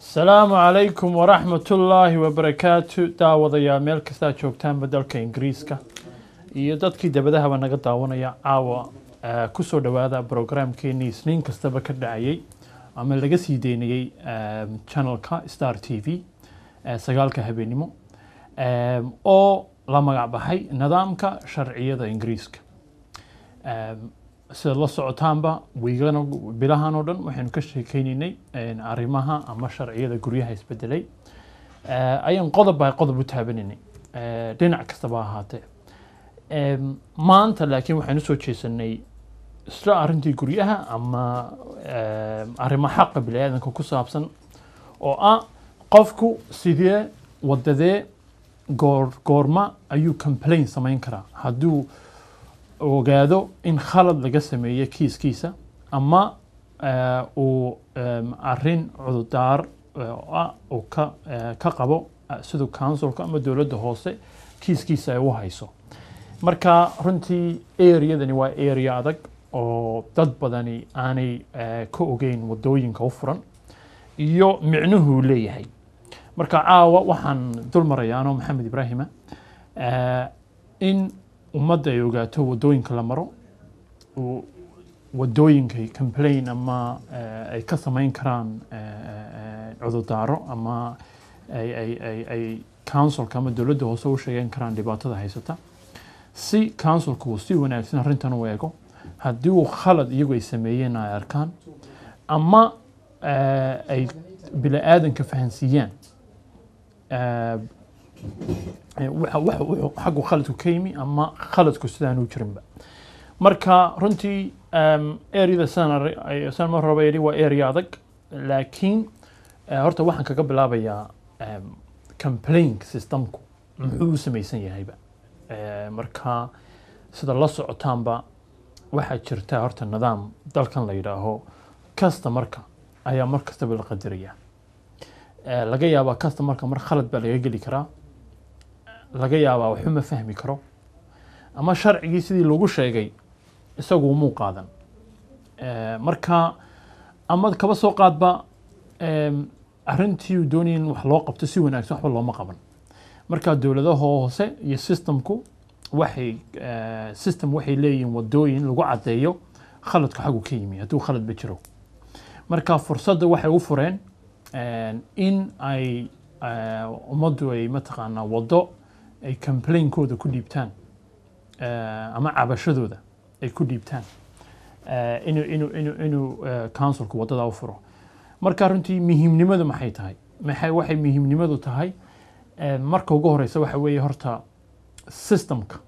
asalaamu calaykum waraxmatullaahi wabarakaatu daawadayaa meel kastaa joogtaanba dalka ingiriiska iyo dadkii dabadahaba naga daawanaya caawa eh, kusoo dhowaada brograamkeenii isniin kastaba ka dhacayay ama laga sii deynayey em, channelka star t v eh, sagaalka habeenimo em, oo la magac baxay nidaamka sharciyada ingiriiska Em, sida la socotaanba wiigana bilahan oo dhan waxaynu ka sheekeynaynay een, arrimaha ama sharciyada guryaha isbedelay Eh, ayaan qodob by qodob u taabanaynay Eh, dhinac kastaba ha ahaatee Em, maanta laakiin waxaynu soo jeesanay isla arrintii guryaha ama em, arrimo xaqa biniaadanka ku saabsan oo ah qofku sidee wadadee goor goorma ayuu complain samayn karaa hadduu ogaado in khalad laga sameeyo kiiskiisa ama eh, uu em, arrin cududaar eh, oo ah uu ka eh, ka qabo eh, siduu councilka ama dowladda hoose kiiskiisa ay u hayso marka runtii areadani waa area adag oo dad badani aanay eh, ka ogeyn wadooyinka u furan iyo micnuhuu leeyahay marka caawa waxaan dul marayaa anoo maxamed ibraahima eh, in ummadda ay ogaato wadooyinka la maro uu- wadooyinkay complain ama eh, ay ka samayn karaan eh, eh, cududaaro ama ay, ay, ay, ay councilka ama dowladda hoose u sheegan karaan dhibaatada haysata si councilku uu si wanaagsan arrintan u eego haddii uu khalad iyagu ay sameeyeen ay arkaan ama eh, ay bini-aadanka fahansiiyaan eh, eh, waxa- waxa- wuxuu xaggu khaladku ka yimi ama khaladku sidaan u jirinba marka runtii um, areada sidaan arri- ay- sidaan mar horeba yidhi waa area adag laakiin eh, horta waxaan kaga bilaabayaa um, complaint systemku muxuu u samaysan yahayba Eh, marka sida la socotaanba waxaa jirta horta nidaam dalkan la yidhaaho customarka ayaa mar kastaba la qadaraya Eh, laga yaabaa customarka mar khalad baa laga geli karaa laga yaabaa waxba ma fahmi karo ama sharcigii sidii lagu sheegay isagu umuu qaadan Eh, marka ama kaba soo qaadba em, arrintii uu doonayay in wax loo qabto si wanaagsan waxba looma qaban marka dowladaha hoose iyo systemku waxay eh, system waxay leeyihiin wadooyin lagu caddeeyo khaladku xaggu ka yimi hadduu khaladba jiro marka fursadda waxay u fureen en, in ay eh, ummaddu ay mataqaanaa waddo ay complainkooda ku dhiibtaan eh, ama cabashadooda ay ku dhiibtaan eh, inuu inuu inuu inuu eh, councilku waddada u furo marka runtii muhiimnimadu maxay tahay maxay waxay muhiimnimadu tahay eh, marka ugu horeysa waxa weeye horta systemka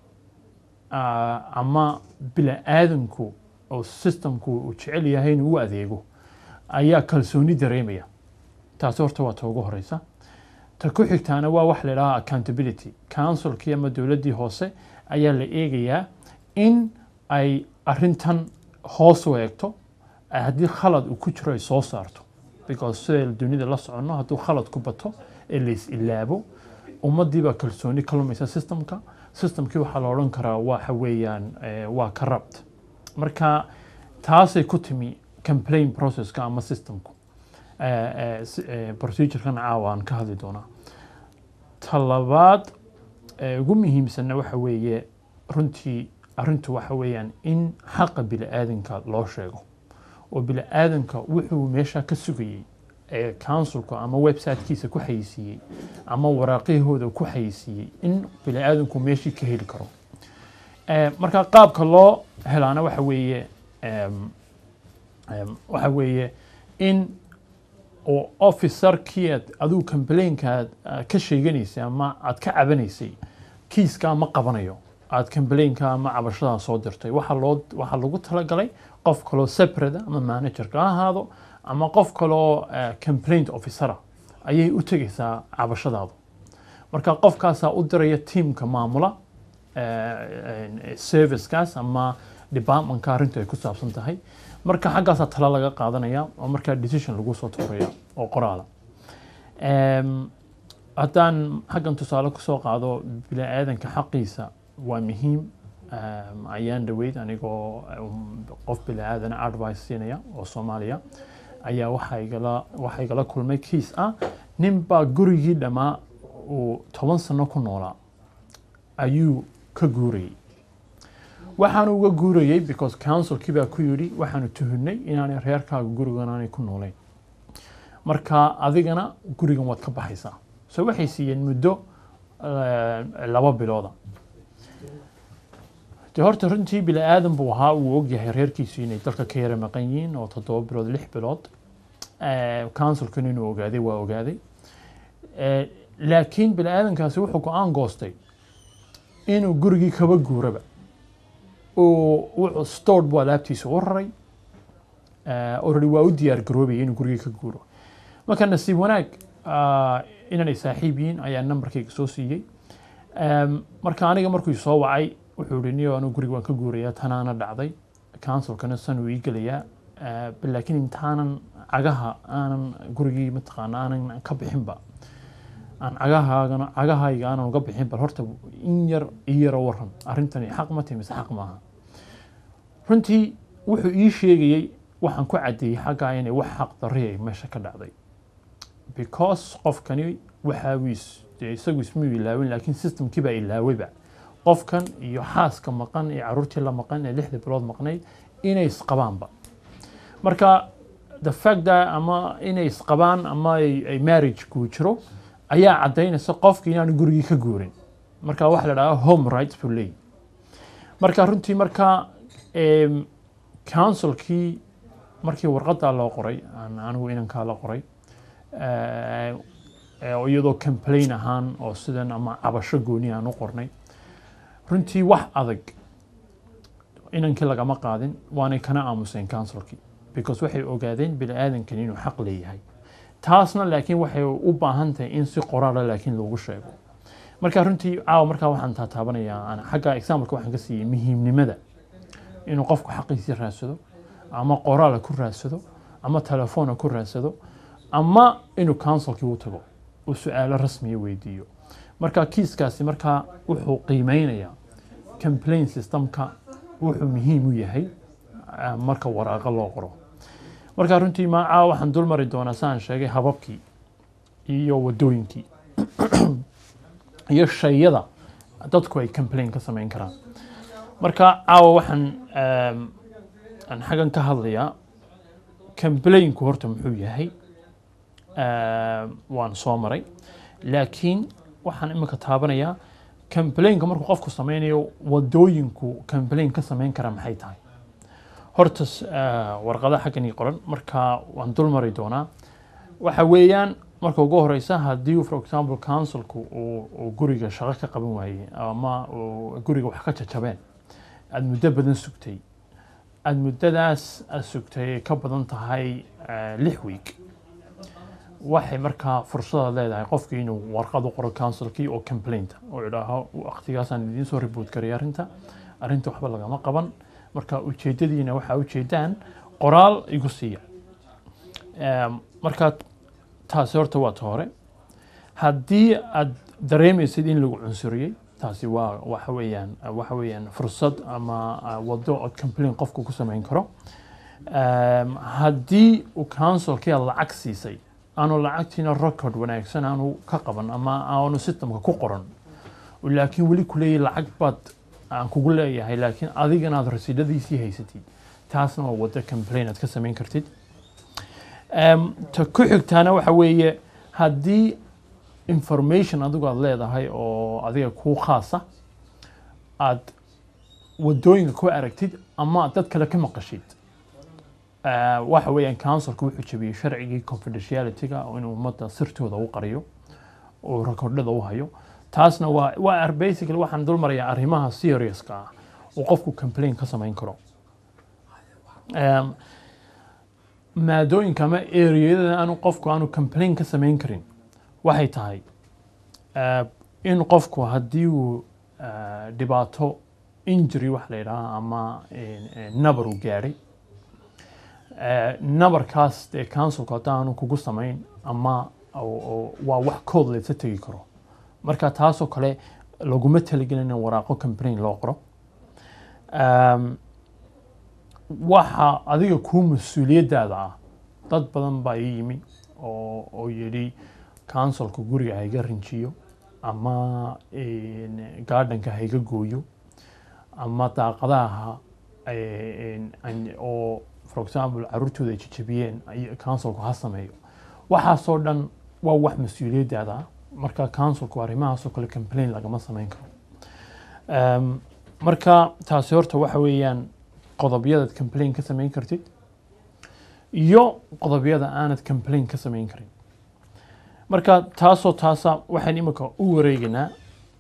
ah, ama bila-aadanku oo systemku uu jecel yahay inuu u adeego ayaa kalsooni dareemaya taasi horta waa ta ugu horeysa ta ku xigtaana waa wax la idhaha accountability councilkii ama dowladdii hoose ayaa la eegayaa in ay arrintan hoos u eegto ay haddii khalad uu ku jiro ay soo saarto because siday dunida la soconno hadduu khalad ku bato ee la is ilaabo ummaddii baa kalsooni ka lumaysa systemka systemkii waxaa la odhan karaa waxa weeyaan eh, waa corrupt marka taasay ku timi complain processka ama systemku eh, eh, si- eh, procedurekan caawa aan ka hadli doonaa ta labaad ee ugu muhiimsanna waxa weeye runtii arrintu waxa weeyaan in xaqa bili-aadanka loo sheego oo bili-aadanka wuxuu meesha ka sugayey ee councilka ama websitekiisa ku xayisiiyey ama waraaqihooda ku xayisiiyey in bili-aadanku meeshii ka heli karo Eh, marka qaabka loo helaana waxa weeye em, em, waxa weeye in oo officerkii aad adigu complainka aad aad ka sheeganaysay ama aad ka cabanaysay kiiska ma qabanayo aad complainka ama cabashadaa soo dirtay waxaa loo waxaa lagu talagalay qof kaloo separate ah, ama managerka ha ahaado ama qof kaloo eh, complaint officera ayay u tegaysaa cabashadaadu marka qofkaasaa u diraya teamka maamula eh, servicekaas ama departmentka arrintu ay ku saabsan tahay marka xaggaasaa tala laga qaadanaya oo markaa decision lagu soo tuuraya oo qoraala Em, haddaan xaggan tusaale kusoo qaado bini-aadanka xaqiisa waa muhiim Em, ayaan dhaweyd anigoo um, qof bini-aadana advice siinaya oo soomaaliya ayaa waxaa igala waxaa igala kulmay kiis ah nin baa gurigii dhammaa uu toban sano ku noolaa ayuu ka guurayay waxaanu uga guurayay because councilkii baa ku yidhi waxaanu tuhunnay inaanay reerkaaga gurigan aanay ku noolayn marka adigana gurigan waad ka baxaysaa so waxay siiyeen muddo eh, laba bilooda de horta runtii bini aadan buu ahaa uu ogyahay reerkiisu inay dalka ka yara maqan yihiin oo toddoba bilood lix bilood councilkan inuu ogaaday waa ogaaday Eh, laakiin bini aadankaasi wuxuu go-aan goostay inuu gurigii kaba guuraba oo wuxuu stored buu alaabtiisa u raray Eh, already waa u diyaar garoobaya inuu gurigii ka guuro marka nasiib wanaag ah, inanay saaxiib yihiin ayaa nambarkayga soo siiyey Em, marka aniga markuu soo wacay wuxuu yihi niyo anigu guriga waan ka guurayaa tanaana dhacday councilkana san uu ii gelayaa Eh, laakiin intaanan cagaha aanan gurigii mataqaana aanan ka bixinba aan cagahaagana cagahayga aanan uga bixin bal horta in yar ii yaro waran arrintani xaq ma tahi mise xaq maaha runtii wuxuu ii sheegayey waxaan ku caddeeyey xaggaa inay wax xaq darri ay meesha ka dhacday because qofkani waxaa uu is- dee isagu ismuu ilaawin laakiin systemkii baa ilaawayba qofkan iyo xaaska maqan iyo caruurtii la maqan ee lixda bilood maqnayd inay isqabaanba marka the fact that ama inay isqabaan ama ay, ay marriage kuu jiro ayaa caddaynaysa qofki inaanu gurigii ka guurin marka waxa la dhahaa home rights buu leeyahy marka runtii marka em, councilkii markii warqadaa loo qoray aan anigu inankaa la qoray eh, eh, oo iyadoo complain ahaan oo sidan ama cabasho gooni aan u qornay runtii wax adag inankii lagama qaadin waanay kana aamuseen councilkii because waxay ogaadeen bini aadankan inuu xaq leeyahay taasna laakiin waxay u baahan tahay in si qoraala laakiin loogu sheego marka runtii caawa markaa waxaan taataabanayaa ana xagga exampleka waxaan ka siiyey muhiimnimada inuu qofku xaqiisii raadsado ama qoraala ku raadsado ama telefoona ku raadsado ama inuu councilkii u tago uu su-aalo rasmiya weydiiyo marka kiiskaasi markaa wuxuu qiimeynayaa complain systemka wuxuu muhiim u yahay ah, marka waraaqa loo qoro marka runtii maacaa waxaan dul mari doonaa saan sheegay hababkii iyo wadooyinkii iyo shayada dadku ay complain ka samayn karaan marka caawa waxaan em, aan xaggan ka hadlayaa complainku horta muxuu yahay Em, waan soo maray laakiin waxaan imika taabanayaa complainka markuu qofku sameynayo wadooyinku complain ka samayn kara maxay tahay horta s- eh, warqada xaggan ii qoran marka waan dul mari doonaa waxa weeyaan marka ugu horeysa haddii for example councilku uu uu guriga shaqo ka qaban waayey ama uu guriga wax ka jajabeen aada muddo badan sugtay aada muddadaas aad sugtay ay ka badan tahay eh, lix week waxay markaa fursada leedahay qofkii inuu warqad u qoro councilkii oo complainta oo idhaaho waqtigaasaan idiin soo report garay arrinta arrinta waxba lagama qaban marka ujeedadiina waxaa ujeedaan qoraal igu siiya Em, marka taasi horta waa ta hore haddii aad dareemaysid in lagu cunsuriyey taasi waa waxa weeyaan waxa weeyaan fursad ama ah, wado ood complain qofku ku samayn karo Em, haddii uu councilkii aad lacag siisay aanu lacagtiina record wanaagsan aanu ka qaban ama aanu systemka ku qoran oo laakiin weli ku leeyahay lacag baad aan kugu leeyahay laakiin adigana aad rasiidhadiisii haysatid taasna waa wado complain aad ka samayn kartid Em, ta ku xigtaana waxa weeye haddii information adigu aad leedahay oo adiga kuu khaasa aad wadooyinka ku aragtid ama aad dad kale ka maqashid Eh, waxa weeyaan councilku wuxuu jabiyey sharcigii confidentialityga oo inuu ummadda sirtooda u qariyo oo rekordhada u hayo taasna waa waa ar- basically waxaan dul marayaa arrimaha seriouska ah oo qofku complain ka samayn karo Em, maadooyinka ama areada aanu qofku aanu complain ka samayn karin waxay tahay eh, in qofku haddii uu eh, dhibaato injury wax la yidhaha ama eh, eh, nabar uu gaadhay Eh, nabarkaas dee councilku haddaanu kugu samayn ama oo- oo waa wax kood laysa tegi karo marka taasoo kale laguma talagelin in waraaqo complain loo qoro Em, waxa adiga kuu mas-uuliyaddaada ah dad badan baa ii yimi oo oo yidhi counsilka guriga ha iga rinjiyo ama een, gardenka ha iga gooyo ama daaqadaha een, an- oo for example caruurtooda ay jajabiyeen ay- counsilku ha sameeyo waxaasoo dhan waa wax mas-uuliyaddaada ah marka counsilku arrimahaasoo kale complain lagama samayn karo Em, marka taasi horta waxa weeyaan qodobyadaad complain ka samayn kartid iyo qodobyada aanad complain ka samayn karin marka taasoo taasa waxaan imika u wareegaynaa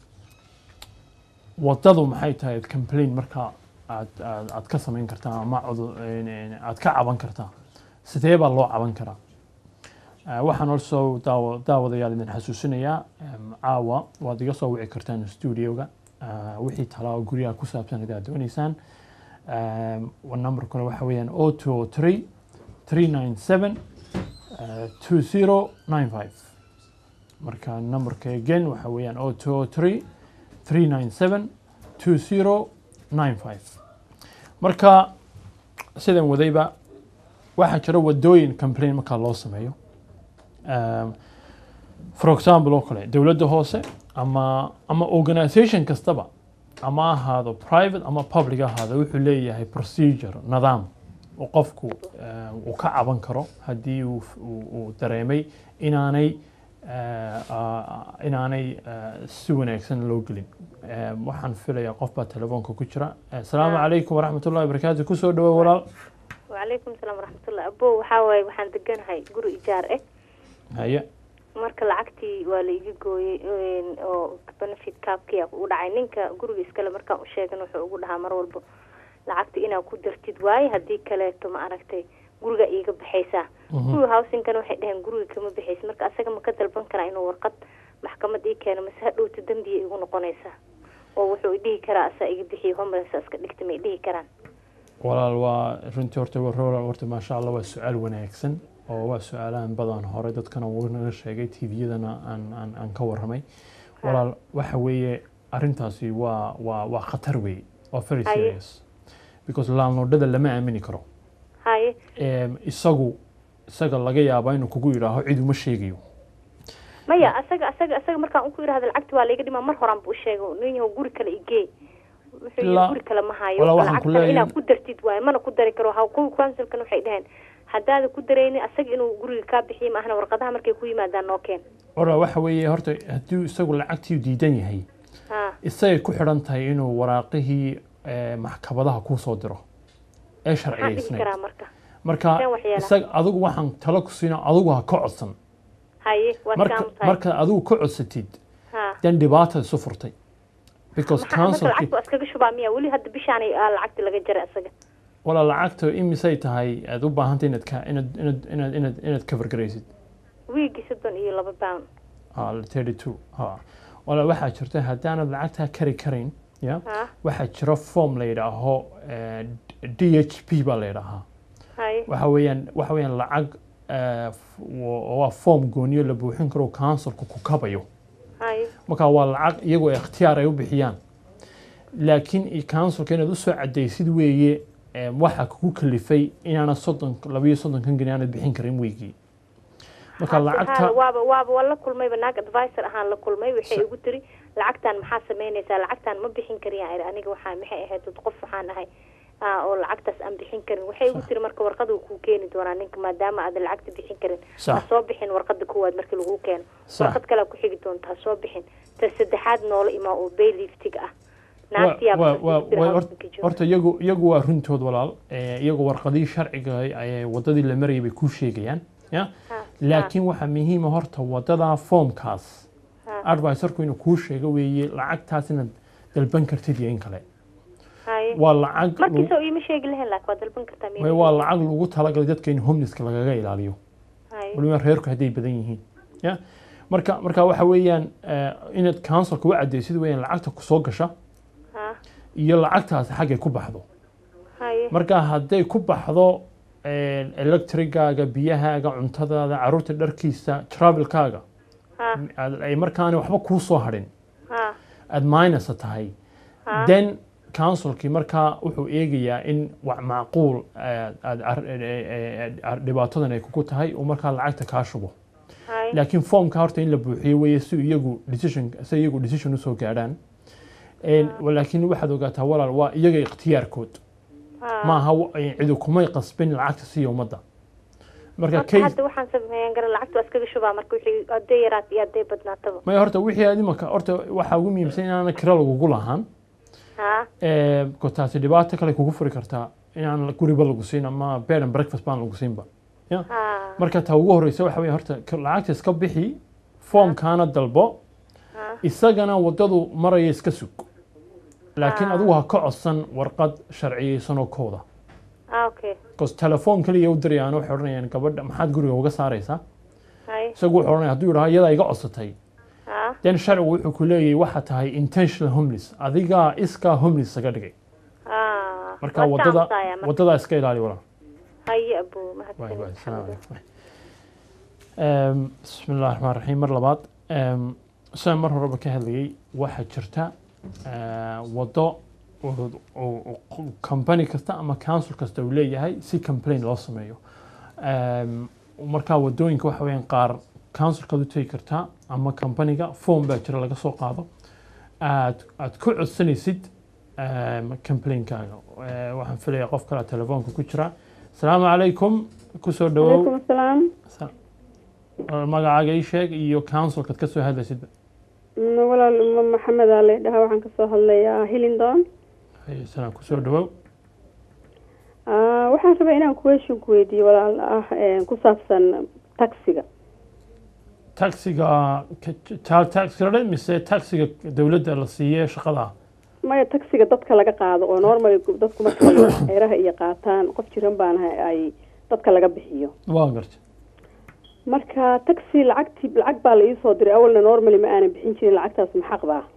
wadadu maxay tahay ad complain marka aad aad aad ka samayn kartaa ama cudu- een, een, aad ka caban kartaa sidee baa loo caban karaa Eh, waxaan also daawa daawadayaal idin xasuusinayaa em, caawa waad iga soo wici kartaan studioga Eh, wixii talaa guryaha ku saabsan hadaad dooneysaan Em, wa numberkuna waxa weeyaan o two o three three nine seven two zero nine five marka numberka again waxa weeyaan o two o three three nine seven two zero nine five marka sidan wadayba waxaa jira wadooyin complain markaa loo sameeyo Um, for example oo kale dowladda hoose ama ama organisation kastaba ama ahaado private ama public ahaado wuxuu leeyahay procedure nidaam oo qofku uh, uu ka caban karo haddii uu, uu, uu dareemay inaanay uh, uh, inaanay uh, si wanaagsan loo gelin Um, waxaan filayaa qof baa telefoonka ku jira asalaamu Ah. calaykum waraxmatullahi wabarakaatu kusoo dhawo walaal wacalaykum salaam waraxmatullah abo waxaa waaye waxaan deganahay guri ijaar ah haye marka lacagtii waa la iga gooyey een, oo benefit kaabkiya u dhacay ninka guriga iskale markaan u sheegan wuxuu ugu dhahaa mar walba lacagta inaa ku dartid waaye haddii kaleeto ma aragtay guriga iiga baxaysaa Mhm. guriga howsinkana waxay dhaheen guriga kama baxaysa marka asaga ma ka dalban karaa inuu warqad maxkamad ii keeno mase hadhowta dembiya igu noqonaysaa oo wuxuu idhihi karaa asaa iga bixiyo homeless iska dhigta ma idhihi karaan walaal waa runtii horta warroora horta maasha allah waa su-aal wanaagsan oo waa su-aalahan badan hore dadkana wuu naga sheegay tviyadana aan aan aan ka warramay walaal waxa weeye arrintaasi waa waa waa khatar weeye waa very Haye. serious because laalnoodhada lama aamini karo haye Em, isagu isaga laga yaabaa inuu kugu yidhaaho cid uma sheegayo maya asaga asaga asaga markaan uku yidhahda lacagta waa laiga dhima mar horaan bu u sheegay nin yahow guri kale igee wuxuu yidhi La- guri kale ma hayo Walaa waxaan ku lacagtana leeyahay- inaad ku dartid waaye mana ku dari karo ha kuwa councilkana waxay dhaheen haddaada ku darayni asaga inuu guriga kaa bixiyo maahna warqadaha markay ku yimaadaan noo keen ora waxa weeye horta haddii isagu lacagtii diidan yahay ha isagay ku xidhan tahay inuu waraaqihii eh, maxkamadaha kuu soo diro ee maxaan dhihi sharciyeysnayd karaa marka marka Seen waxyeela. isaga adigu waxaan talo ku siina adigu ha ka codsan haye waad marka kaan tahay marka adigu ka codsatid ha dan dhibaata isu furtay because maxaa marka councilki lacagta waa iskaga shubaa miya weli hadda bishaanay aa lacagta laga jaray asaga wala lacagta imisay tahay aad u baahantay inaad ka inaad inaad inaad inaad inaad cover garaysid wiigii soddon iyo laba pound ha thirty two ha wala waxaa jirta haddaanad lacagtaa kari karayn ya ha waxaa jira form la yidhaaho eh, d h p baa la yidhaahaa haye waxa weeyaan waxa weeyaan lacag eh, f- wa- waa form gooniyo la buuxin karo councilku ku kabayo haye marka waa lacag iyagoo ikhtiyaar ay u bixiyaan laakiin i- councilka inaad usoo cadaysid weeye em, waxaa kugu kalifay inaana soddon labayo soddonkan geni aanad bixin karin weygii marka Hadda lacagta haa, waaba waaba waa la kulmayba naag advisor ahaan la kulmay waxay Sa- igu tiri lacagtan maxaa samaynaysaa lacagtan ma bixin kariyaan iri aniga waxaa maxay ahayd dad qof waxaan ahay ah, oo lacagtaas aan bixin karin waxay igu Sax. tiri marka warqada uu kuu keeni doonaa ninka maadaama aadan lacagta bixin karin Sax. ha soo bixin warqada koowaad markii lagu keeno Sax. warqad kalea ku xigi doonta ha soo bixin ta saddexaad noola imaa oo bayliftiga ah Wa- naagtiyaa wa- markaas wa- igu tiri wa- hawshanka hort- jooga. horta iyagu iyagu waa runtood walaal Eh, iyagu warqadihii sharciga ay wadadii la marayay bay kuu sheegayaan ya Ha, laakiin waxaa muhiima horta wadadaa foomkaas ha, advisorku inuu kuu sheego weeye lacagtaas inaad dalban kartid iyo in kale haye waa lacag lagu- markiisa iima sheegi lahayn laakiin waa dalban kartaa way- waa lacag lagu talagalay dadka in homelesska lagaga ilaaliyo haye waliba reerku hadday badan yihiin ya marka marka waxa weeyaan eh, inaad councilka u cadaysid weeyaan lacagta kusoo gasha ha iyo lacagtaas xaggay ku baxdo haye marka hadday ku baxdo electrigaaga biyahaaga cuntadaada caruurta dharkiisa travelkaaga ha aad- ay markaana waxba kuu soo hadhin ha aad minus tahay Ha. then counsilkii markaa wuxuu eegayaa in wax macquul eh, aad ar- eh, eh, eh, dhibaatadan ay kugu tahay uu markaa lacagta kaa shubo hay laakiin formka horta in la buuxiyo weeye si iyagu decision si iyagu decision usoo gaadhaan En, laakiin waxaad ogaataa walaal waa iyaga ikhtiyaarkood ha. maaha wa- eh, cidu kumay qasbin lacagta siiya ummadda marka Horta case hadda waxaan sameeyan gara lacagta waa iskaga shubaa marka wixii hadday yaraat iyo hadday badnaataba maya horta wixii aad imaka horta waxaa ugu muhiimsan inaana kira lagugu lahaan ha Eh, ko taasi dhibaato kale kugu furi kartaa inaan guriba lagu siin ama bed and breakfast baan lagu siinba ya ha marka ta ugu horeysa waxa weye horta ka- lacagta iska bixi foomkaana dalbo ha isagana wadadu maraya iska sug laakiin Ah. adigu ha ka codsan warqad sharciyeysan oo kooda ha okay bcause telefoon kaliya u dirayaan waxay odhanayaan gabadha maxaad guriga uga saaraysaa hay isagu wuxuu odhanaya hadduu yidhaha iyadaa iga codsatay ha den sharcigu wuxuu ku leeyahay waxa tahay intentional homeless adigaa iskaa homeless saga dhigay ha marka Waa wadada chance-aya marka. wadadaa iska ilaali walaal haye abo واي واي السلام mahadsanid عليكم أم، بسم الله الرحمن الرحيم مر لباد أم، سان مر horeba ka hadlayay waxaa jirta آه، wado oo- oo- oo company kasta ama council kasta uu leeyahay si complain loo sameeyo Am, markaa wadooyinka waxa weeyaan qaar councilkaad u tegi kartaa ama companyga form baa jira laga soo qaado aad aad ku codsanaysid um, complainkaaga Eh, waxaan filayaa qof kale telefoonka ku jira asalaamu calaykum kusoo dhawow calaykum asalaam Sa- magacaaga ii sheeg iyo councilkaad ka soo hadlaysid Mm, walaal ma maxamed aa laydhahaa waxaan kasoo hadlayaa hillingdon Haye, salaam kusoo dhawow Ah, waxaan rabaa inaan question ku weydiiyo walaal ah eh, ku saabsan taxiga taxiga ka- child tax credit mise taxiga dowladda la siiye shaqada maya taxiga dadka laga qaado oo normal dadku markay xeeraha iyo qaataan qof jiran baanahay ay dadka laga bixiyo waa garta marka taxi lacagti lacag baa la iisoo diray awalna normally ma aanan bixin jirin lacagtaas ma xaq baa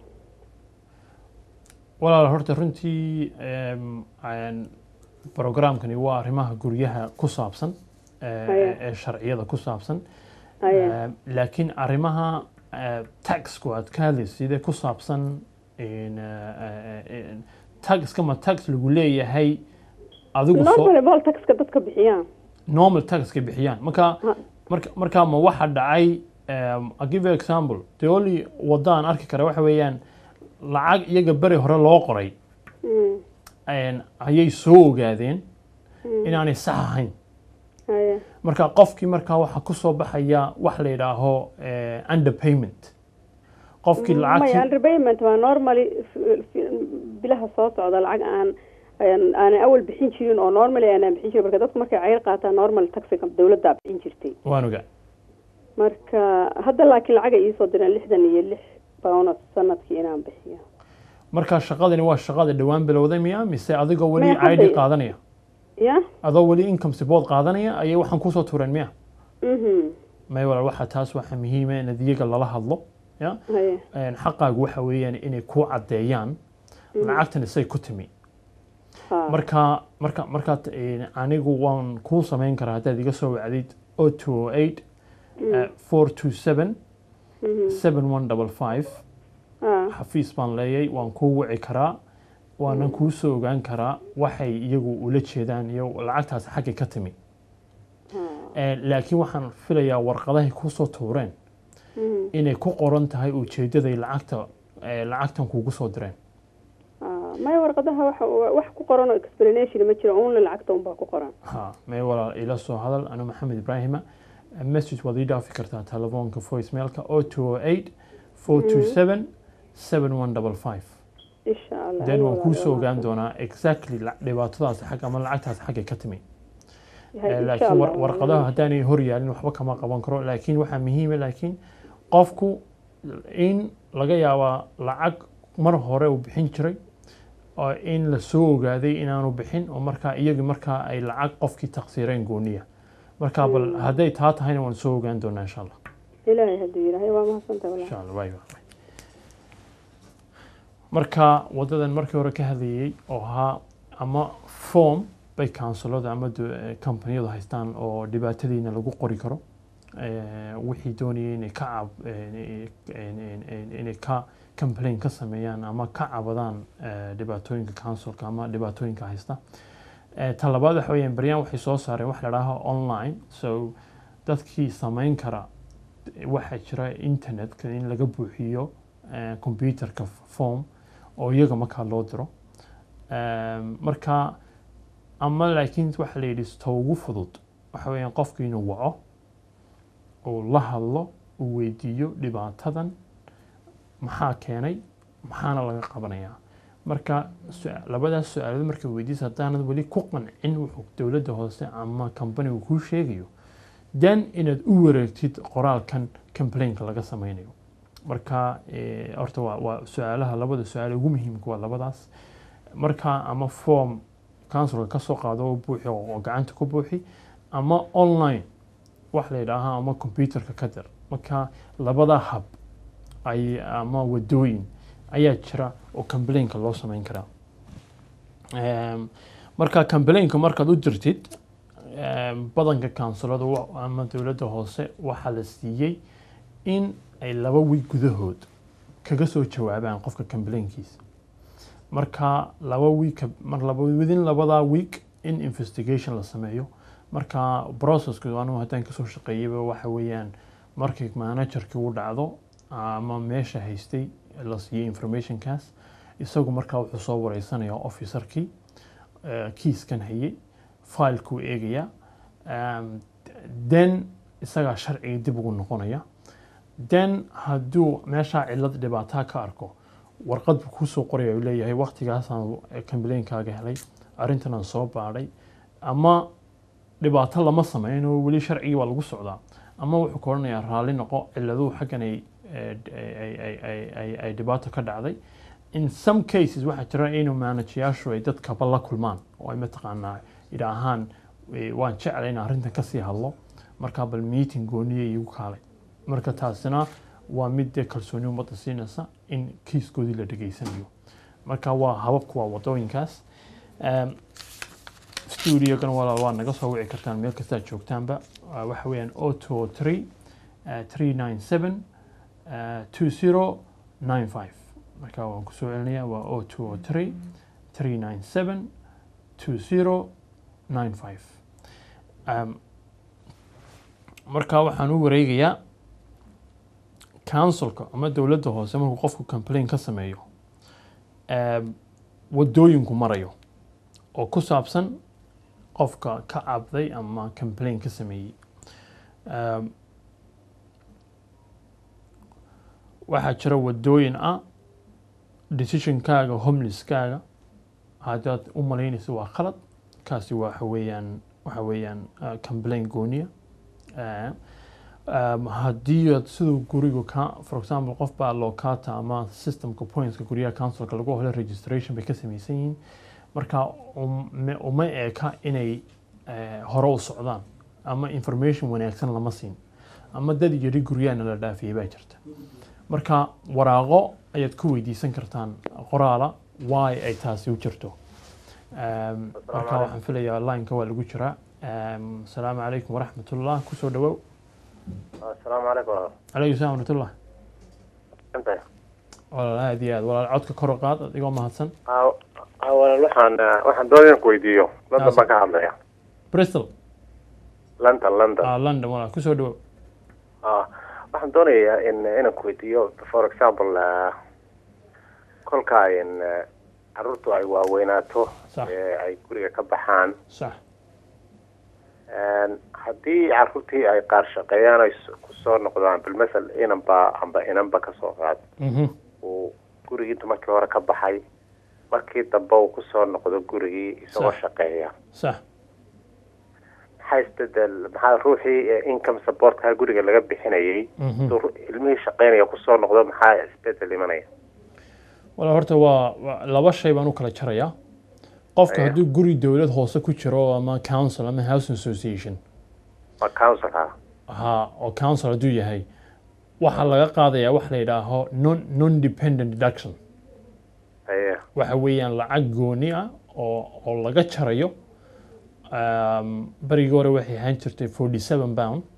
walaal horta runtii em, aan- programkani waa arrimaha guryaha ku saabsan eh, Haye. ee sharciyada ku saabsan haye Em, laakiin arrimaha eh, taxku aad ka hadlaysid ee ku saabsan in, eh, eh, in- taxka ma tax lagu leeyahay adigu soo normally bol taxka dadka bixiyaan normal taxka bixiyaan marka Ha. marka marka ma waxa dhacay um, I'll give you an example the only wadaan arki kara waxa weeyaan lacag iyaga beri hore loo qoray Mm, een, ayay soo ogaadeen mm, inaanay sax ahayn haye marka qofkii markaa waxaa ku soo baxaya wax la yidhaaho eh, underpayment qofkii maya lacagtii underpayment waa normally f- f- bilaha soo socda lacag aan aan- aanan awal bixin jirin oo normally aanan bixin jirin marka dadku markay cayr qaataan normal taxiga dawladdaa bixin jirtay waan ogaa marka hadda laakiin lacag ay iisoo direen lixdan iyo lix pound sanadkii inaan bixiyo marka shaqadani waa shaqada dhowaan bilowday miya mise adigoo weli Maya, hadda- ID qaadanaya ya adoo weli income support qaadanaya ayay waxaan kusoo tureen miya mhm may walaal waxa taas waxa muhiima in iyaga lala hadlo ya haye Een, xaqaagu waxa weeyaan inay ku caddeeyaan lacagtan isay ku timi ha marka marka markaad een, anigu waan kuu samayn karaa haddaad iga soo wacdid o two o eight four two seven mhm seven one double five ha xafiis baan leeyay waan kuu wici karaa waanan kuu soo ogaan karaa waxay iyagu ula jeedaan iyo lacagtaas xaggay ka timi ha Een, laakiin waxaan filayaa warqadahay kusoo tuureen mhm inay ku qoran tahay ujeedaday lacagta eh, lacagtan kuugu soo direen ha maya warqadaha waxa wax ku qoran oo explanation ma jiro only lacagta unbaa ku qoran ha may walaal ila soo hadal anu maxamed ibraahima message waad ii dhaafi kartaa telefoonka voicemailka o two o eight four two seven seven one double five insha allah then waan kuu soo ogaan doonaa exactly la- dhibaatadaas xag ama lacagtaas xaggay ka timi Eh, laakiin war- warqadaha haddaanay hor yaalin waxba kama qaban karo laakiin waxaa muhiima laakiin qofku in laga yaabaa lacag mar hore uu bixin jiray oo in la soo ogaaday inaanu bixin oo markaa iyagii markaa ay lacag qofkii taqsiireen gooniya marka bal hadday taa tahayna waan soo ogaan doonaa insha allah ilaahay hadduu yidhaahay waa mahadsantahay walaal insha allah waay waay marka wadadan markii hore ka hadlayay oo ahaa ama form bay counsilada ama du- eh, companiyadu haystaan oo dhibaatadiina lagu qori karo eh, wixii doonayay inay ka cab eh, eh, inay ka complain ka sameeyaan ama ka cabadaan eh, dhibaatooyinka councilka ama dhibaatooyinka haysta Eh, ta labaad waxa weeyaan baryaan waxay soo saareen wax la dhaaho online so dadkii samayn kara waxaa jira internetka in laga buuxiyo eh, computerka form oo iyaga markaa loo diro Em, marka ama laakiin waxa la yidhi ta ugu fudud waxa weeyaan qofku inuu waco uu la hadlo uu weydiiyo dhibaatadan maxaa keenay maxaana laga qabanayaa marka su- labadaas su-aalood markay weydiisa haddaanad weli ku qancin wuxuu dowladda hoose ama companigu kuu sheegayo then inaad u wareegtid qoraalkan complainka laga sameynayo marka eh, horta waa, waa su-aalaha labada su-aal ugu muhiimka waa labadaas marka ama form councilka ka soo qaado oo buuxi oo oo gacanta ku buuxi ama online wax la yidhaaha ama computerka ka dir marka labada hab ay ama wadooyin ayaa jira oo complainka loo sameyn karaa Em, marka complainka markaad u dirtid em, badanka kansulada wa- ama dowladda hoose waxaa la siiyey in ay laba wiig gudahood kaga soo jawaabaan qofka complainkiisa marka laba week ka- mar laba within labadaa week in investigation la sameeyo marka processku anigu haddaan kasoo shaqeeyayba waxa weeyaan markii managerkii u dhacdo ama meesha haystay la siiyey informationkaas isagu markaa wuxuu soo wareysanayaa officerkii eh, kiiskan hayay filekuu eegaya um, then isagaa sharciga dib ugu noqonaya then hadduu meeshaa cilad dhibaataa ka arko warqad buu kusoo qoraya uu leeyahay waktigaasaan complainkaaga helay arrintanaan soo baadhay ama dhibaato lama sameyn oo weli sharcigii waa lagu socdaa ama wuxuu ka odhanayaa raalli noqo ciladuhu xaggan ay eh, ay- ay- ay- ay- ay dhibaato ka dhacday in some cases waxaa jira inuu manajayaashu ay dadkaba la kulmaan oo ay mataqaanaa idhaahaan eh, waan jeclay in arrintan kasii hadlo markaa bal meeting gooniya iigu kaalay marka taasina waa mid dee kalsooni ummadda siinaysa in kiiskoodii la dhegaysanayo marka waa hababku waa wadooyinkaas Em, studiogan walaal waa naga soo wici kartaan meel kasta aad joogtaanba Waa waxa weeyaan o two three three nine seven two zero nine five marka waan kusoo celinayaa waa o two three three nine seven two zero nine five marka waxaan u wareegayaa councilka ama dowladda hoose markuu qofku complain ka sameeyo em, wadooyinku marayo oo ku saabsan qofka ka cabday ama complain ka sameeyey Em, waxaa jira wadooyin ah decisionkaaga homelesskaaga haddaad u malaynayso waa khalad kaasi waxa weeyaan waxa weeyaan uh, complain gooniya Eh, um, haddii aad siduu guriga ka for example qof baa locata ama systemka pointska guryaha councilka lagu helo registration bay ka samaysan yihiin marka um- uma eka inay eh, hore u socdaan ama information wanaagsan lama siin ama dad yari guryahana la dhaafiyay baa jirta marka waraaqo ayaad ku weydiisan kartaan qoraala why ay taasi u jirto Um, marka waxaan filayaa lineka waa lagu jiraa Um, asalaamu calaykum waraxmatullah kusoo dhawow asalaamu calaykum walaal calaykum salam waraxmatullah intay walaal aad iyo aad walaal codka kor u qaad adigoo mahadsan aa walaal waxaan eh, waxaan doonaya inaan ku weydiiyo london baan ka hadlaya bristol london london ah, london walaal kusoo dhawow Ah, waxaan doonayaa in inaan ku weydiiyo for example eh, kolka in eh, carruurtu ay waaweynaato Sax. ee ay guriga ka baxaan sax En, haddii carruurtii ay qaar shaqeeyaan ay s- kusoo noqdaan bilmasel inanba amba inanba kasoo qaad Mhm. uu gurigii intu markii hore ka baxay markii dambe uu kusoo noqdo gurigii isagoo Sax. shaqeeya sax maxaa isbedel maxaa ruuxii eh, income supportka guriga laga bixinayay Mhm. hadduu ru- ilmihii shaqeynaya kusoo noqdo maxaa isbedel imanaya walaal horta waa waa- laba shay baan u kala jarayaa qofka Aya. hadduu guri dowlad hoose ku jiro ama council ama housing association waa councilka ha oo council hadduu yahay waxaa laga qaadayaa wax la yidhaaho non non dependent deduction aye waxa weeyaan lacag gooni ah oo oo laga jarayo um, berigii hore waxay ahaan jirtay forty seven pound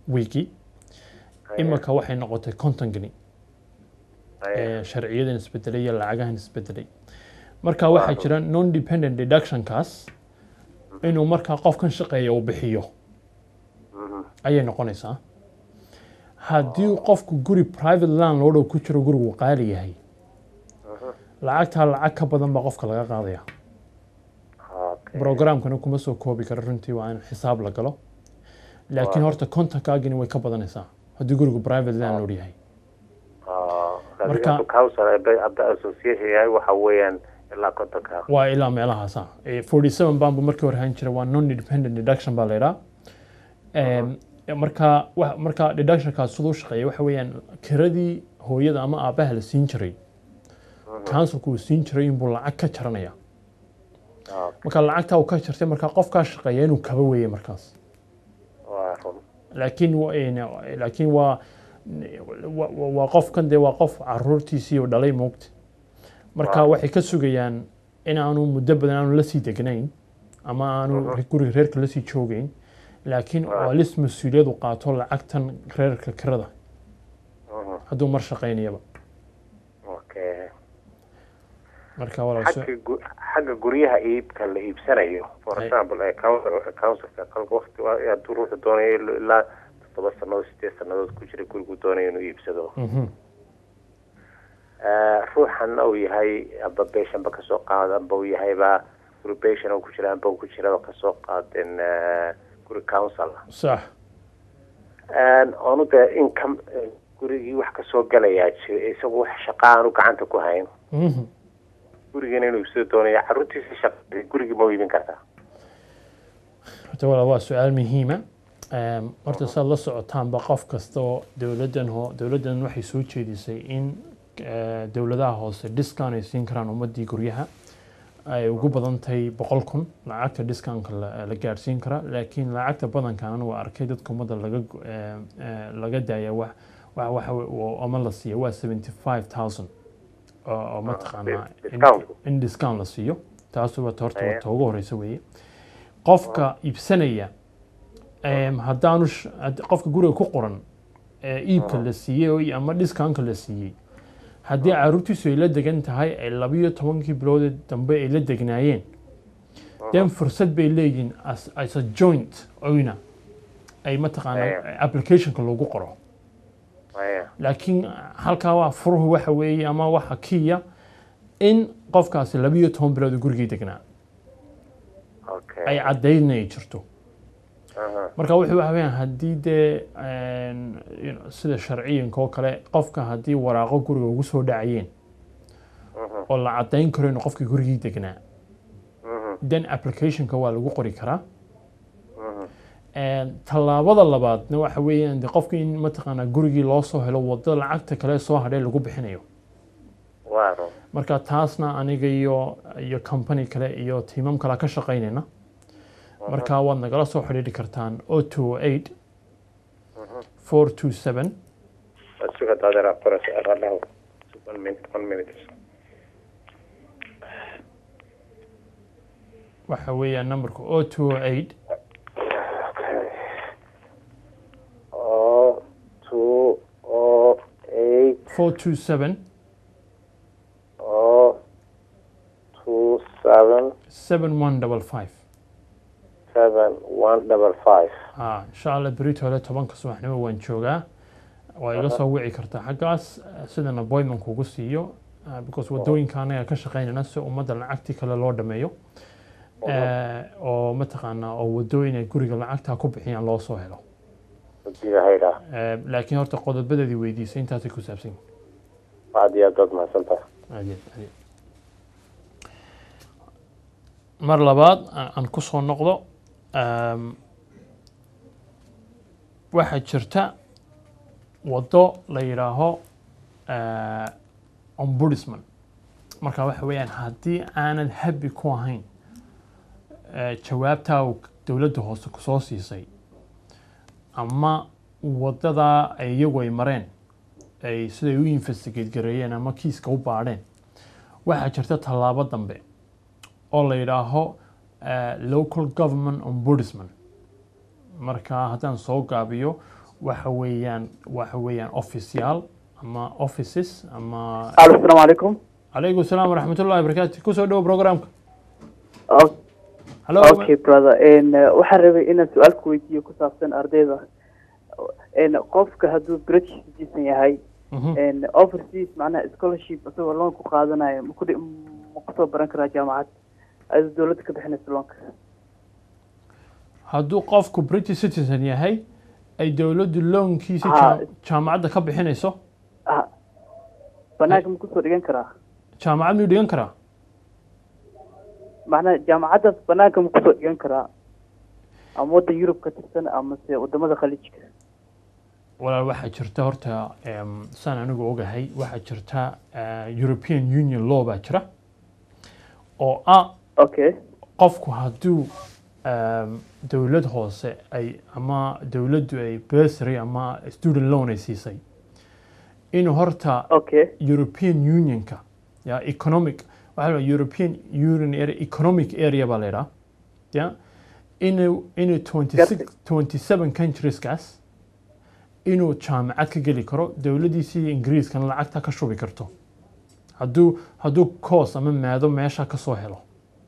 wiigii imika waxay noqotay konton geni Haye. ee sharciyadan isbedelay iyo lacagahan isbedelay marka waxaa jira non dependent deductionkaas inuu markaa qofkan shaqeeya uu bixiyo Mhm. ayay noqonaysaa haddii qofku guri private landlord oo ku jiro gurigu qaali yahay lacagtaa lacag ka badan baa qofka laga qaadaya Okay. programkana kuma soo koobi karo runtii waa in xisaab la galo laakiin horta kontonkaagini way ka badanaysaa haddii gurigu private landlord yahay Ah, Marka- marka council hadday hadda association yahay waxa weeyaan ilaa kontonka waa ilaa meelahaasa forty seven baan bu markii hore ahaan jira waa non independent deduction baa la yidhaa Em, marka wa- marka deductionkaas siduu shaqeeya waxa weeyaan kiradii hooyada ama aabbaha la siin jiray councilku uu siin jiray inbuu lacag ka jaranaya Ah, marka lacagtaa uu ka jartay marka qofkaa shaqeeya inuu kaba weeye markaas waa run laakiin wa- een, laakiin waa wa- wa- waa qofkan dee waa qof caruurtiisii oo dhalay moogta marka Waaw. waxay ka sugayaan in aanu muddo badan aanu lasii degnayn ama aanu guriga reerka lasii joogeyn laakiin Waaw. waa lis mas-uuliyad u qaato lacagtan reerka kirada Mhm. hadduu mar shaqaynayaba okay marka walaal xagga gu- xagga guryaha iibka la iibsanayo for Ay. example ee council councilka qalka waqti waa- hadduu ruuxu doonayo ilo- ilaa toddoba sannadood sideed sannadood ku jira gurigu doonayo inuu iibsado Mhm. Eh, ruuxan uu yahay amba beeshanba kasoo qaad amba uu yahayba guri beeshan oo ku jira amba uu ku jiraba kasoo qaadin eh, guri council sax oonu dee income eh, gurigii wax kasoo galayaa jira isagu wax shaqa aanu gacanta ku hayn Mhm. gurigiina inuu iibsado doonayo caruurtiisa shaqa gurigii ma u iibin kartaa horta walaal waa su-aal muhiima Em, horta saad la socotaanba qof kasta oo dowladdan ho dowladdan waxay soo jeedisay in eh, dowladaha hoose discount ay siin karaan ummadii guryaha ay ugu badan tahay boqol kun lacagta discountka la la gaadhsiin karaa laakiin lacagta badankan anigu waa arkay dadka ummadda laga go- eh, eh, laga daaya wax wax waxa we- oo- ama la siiya waa seventy five thousand oo mataqaanaa in- discount. in discount la siiyo taas waa horta Aye. waa ta ugu horeysa weeye qofka iibsanaya em, haddaanu sh- hadd- qofka guriga ku qoran ee iibka la siiyey oo- ama discountka la siiyey haddii caruurtiisu ay la degan tahay ay labiyo tobankii biloodee dambe ay la degnaayeen den fursad bay leeyihiin as, as a joint oyna ay mataqaana Aye. applicationka loogu qoro Aya. laakiin halkaa waa furuhu waxa weeye ama waxa kiya in qofkaasi labiyo toban bilood uu gurigii degnaa okay ay caddaydna ay jirto Aha. marka wuxuu waxa weeyaan haddii dee een, you know, sida sharciyanka oo kale qofka haddii waraaqo guriga ugu soo dhacayeen Mhm. oo la caddayn karo inuu qofkii gurigii degnaa Mhm. then applicationka waa lagu qori karaa Mhm. Een, tallaabada labaadna waxa weeyaan de qofkii in mataqaanaa gurigii loo soo helo waddo lacagta kale soo hadhee lagu bixinayo waa run marka taasna aniga iyo iyo company kale iyo tiimam kale ka shaqaynayna marka waad nagala soo xidhiidhi kartaan o two eight four two seven suga daadera qoras radhaw one minute one minute waxa weeyaan numberka o two eight o two o eight four two seven o two seven seven one double five seven one double five ha insha allah berito hole tobanka subaxnimo waan joogaa waa iga soo wici kartaa xaggaas eh, sidan appointment kugu siiyo eh, because wadooyinka anaga ka shaqaynayna si ummadda lacagtii kale loo dhameeyo Eh, oo mataqaanaa oo wadooyin ay guriga lacagtaa ku bixiyaan loo soo helo hadiida hayda Eh, laakiin horta qodobadeedii weydiisay intaasay ku saabsan yihiin aad iyo aad baad mahadsantahay Adeed, adeed. mar labaad aan aan ku soo noqdo um, waxaa jirta waddo la yidhaaho uh, ombudsman marka waxa weeyaan haddii aanad habi ku ahayn uh, jawaabtaa uu dowladda hoose kusoo siisay ama waddadaa ay iyagu ay mareen ay siday u investigate gareeyeen ama kiiska u baadheen waxaa jirta tallaabo dambe oo la yidhaaho eh, local government ombudsman marka haddaan soo gaabiyo waxa weeyaan waxa weeyaan officeyaal ama offices ama alo asalaamu calaykum calaykum salaam waraxmat ullahi wabarakaatu kusoo dhowo programka O- hallo okay brother n waxaan rabay inaan su-aal ku weydiiyo ku saabsan ardayda n qofka hadduu british citizen yahay Mhm. n overseas macnaha scholarship isagoo loan ku qaadanayo ma kudhi ma kusoo baran karaa jaamacad adoo dowladda ka bixinaysa loanka hadduu qofku british citizen yahay ay dowladdu loonkiisa Ah. jaam- jaamacadda ka bixinayso ah banaanka ma kusoo dhigan karaa jaamacad miyuu dhigan karaa macnaha jaamacaddaas banaanka ma kusoo dhigan karaa ama waddan yurub ka tirsan ama se wadamada khaliijka walaal waxaa jirta horta em, saan anigu ogahay waxaa jirta eh, european union law baa jira oo ah okay qofku hadduu em, dowlad hoose ay ama dowladdu ay bursary ama student loan ay siisay inuu horta okay European Unionka ya economic waxaa la European Union area economic area baa la yidhaha ya inuu inuu 26 27 countrieskaas inuu jaamacad ka geli karo dowladdiisii ingiriiskana lacagta ka shubi karto hadduu hadduu course ama maado meesha ka soo helo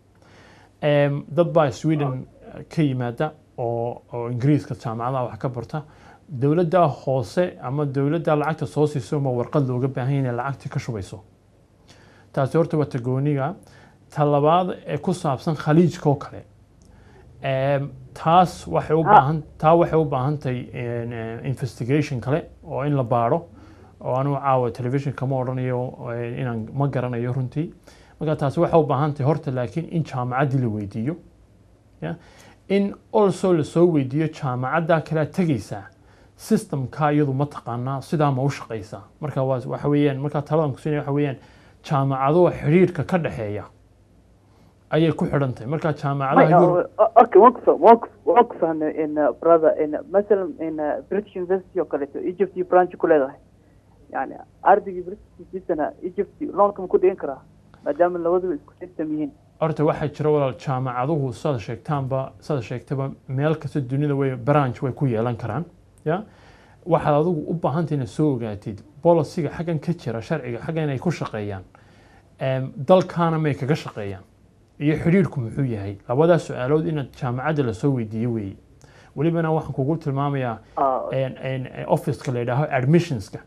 Em, dad baa Sweden eh, ka yimaada oo oo ingiriiska jaamacadaha wax ka barta dowladda hoose ama dowladda lacagta soo siiso ma warqad looga baahan yahay inay lacagtii ka shubayso taasi horta waa tagooniga ta labaad ee ku saabsan khaliijka oo kale Em, taas waxay u baahan taa waxay u baahan tahay en, eh, investigation kale oo in la baaro oo anigu caawa television kama odhanayo eh, inaan ma garanayo runtii marka taasi waxay u baahan tahay horta laakiin in jaamacaddii la weydiiyo ya in also lasoo weydiiyo jaamacadda kale aad tegaysaa systemka iyadu ma taqaanaa sidaa ma u shaqaysaa marka waa waxa weeyaan marka taladan kusinaya waxa weeyaan jaamacaduhu xidhiidhka ka dhexeeya ayay ku xidhan tahay marka jaamacadaha Yurub okay waan kufa waan ku- waan ku fahnay in uh, brother in masalan in uh, british university oo kaleeto egypt iyo branch ku leedahay yani ardaygii british citizen egypt loanka ma ku dhigan karaa maadaama labaduba isku system yihiin horta waxaa jira walaal jaamacaduhu sada sheegtaanba sada sheegtaba meel kasta dunida way branch way ku yeelan karaan ya waxaad adigu u baahantay inaad soo ogaatid bolisiga xaggan ka jira sharciga xaggan inay ku shaqeeyaan Em, dalkaana may kaga shaqeeyaan iyo xidhiidhku muxuu yahay labadaas su-aalood inaad jaamacadda lasoo weydiiyo weeye welibana waxaan kugu tilmaamayaa Ah, en- en- en officeka la yidhaaho admissionska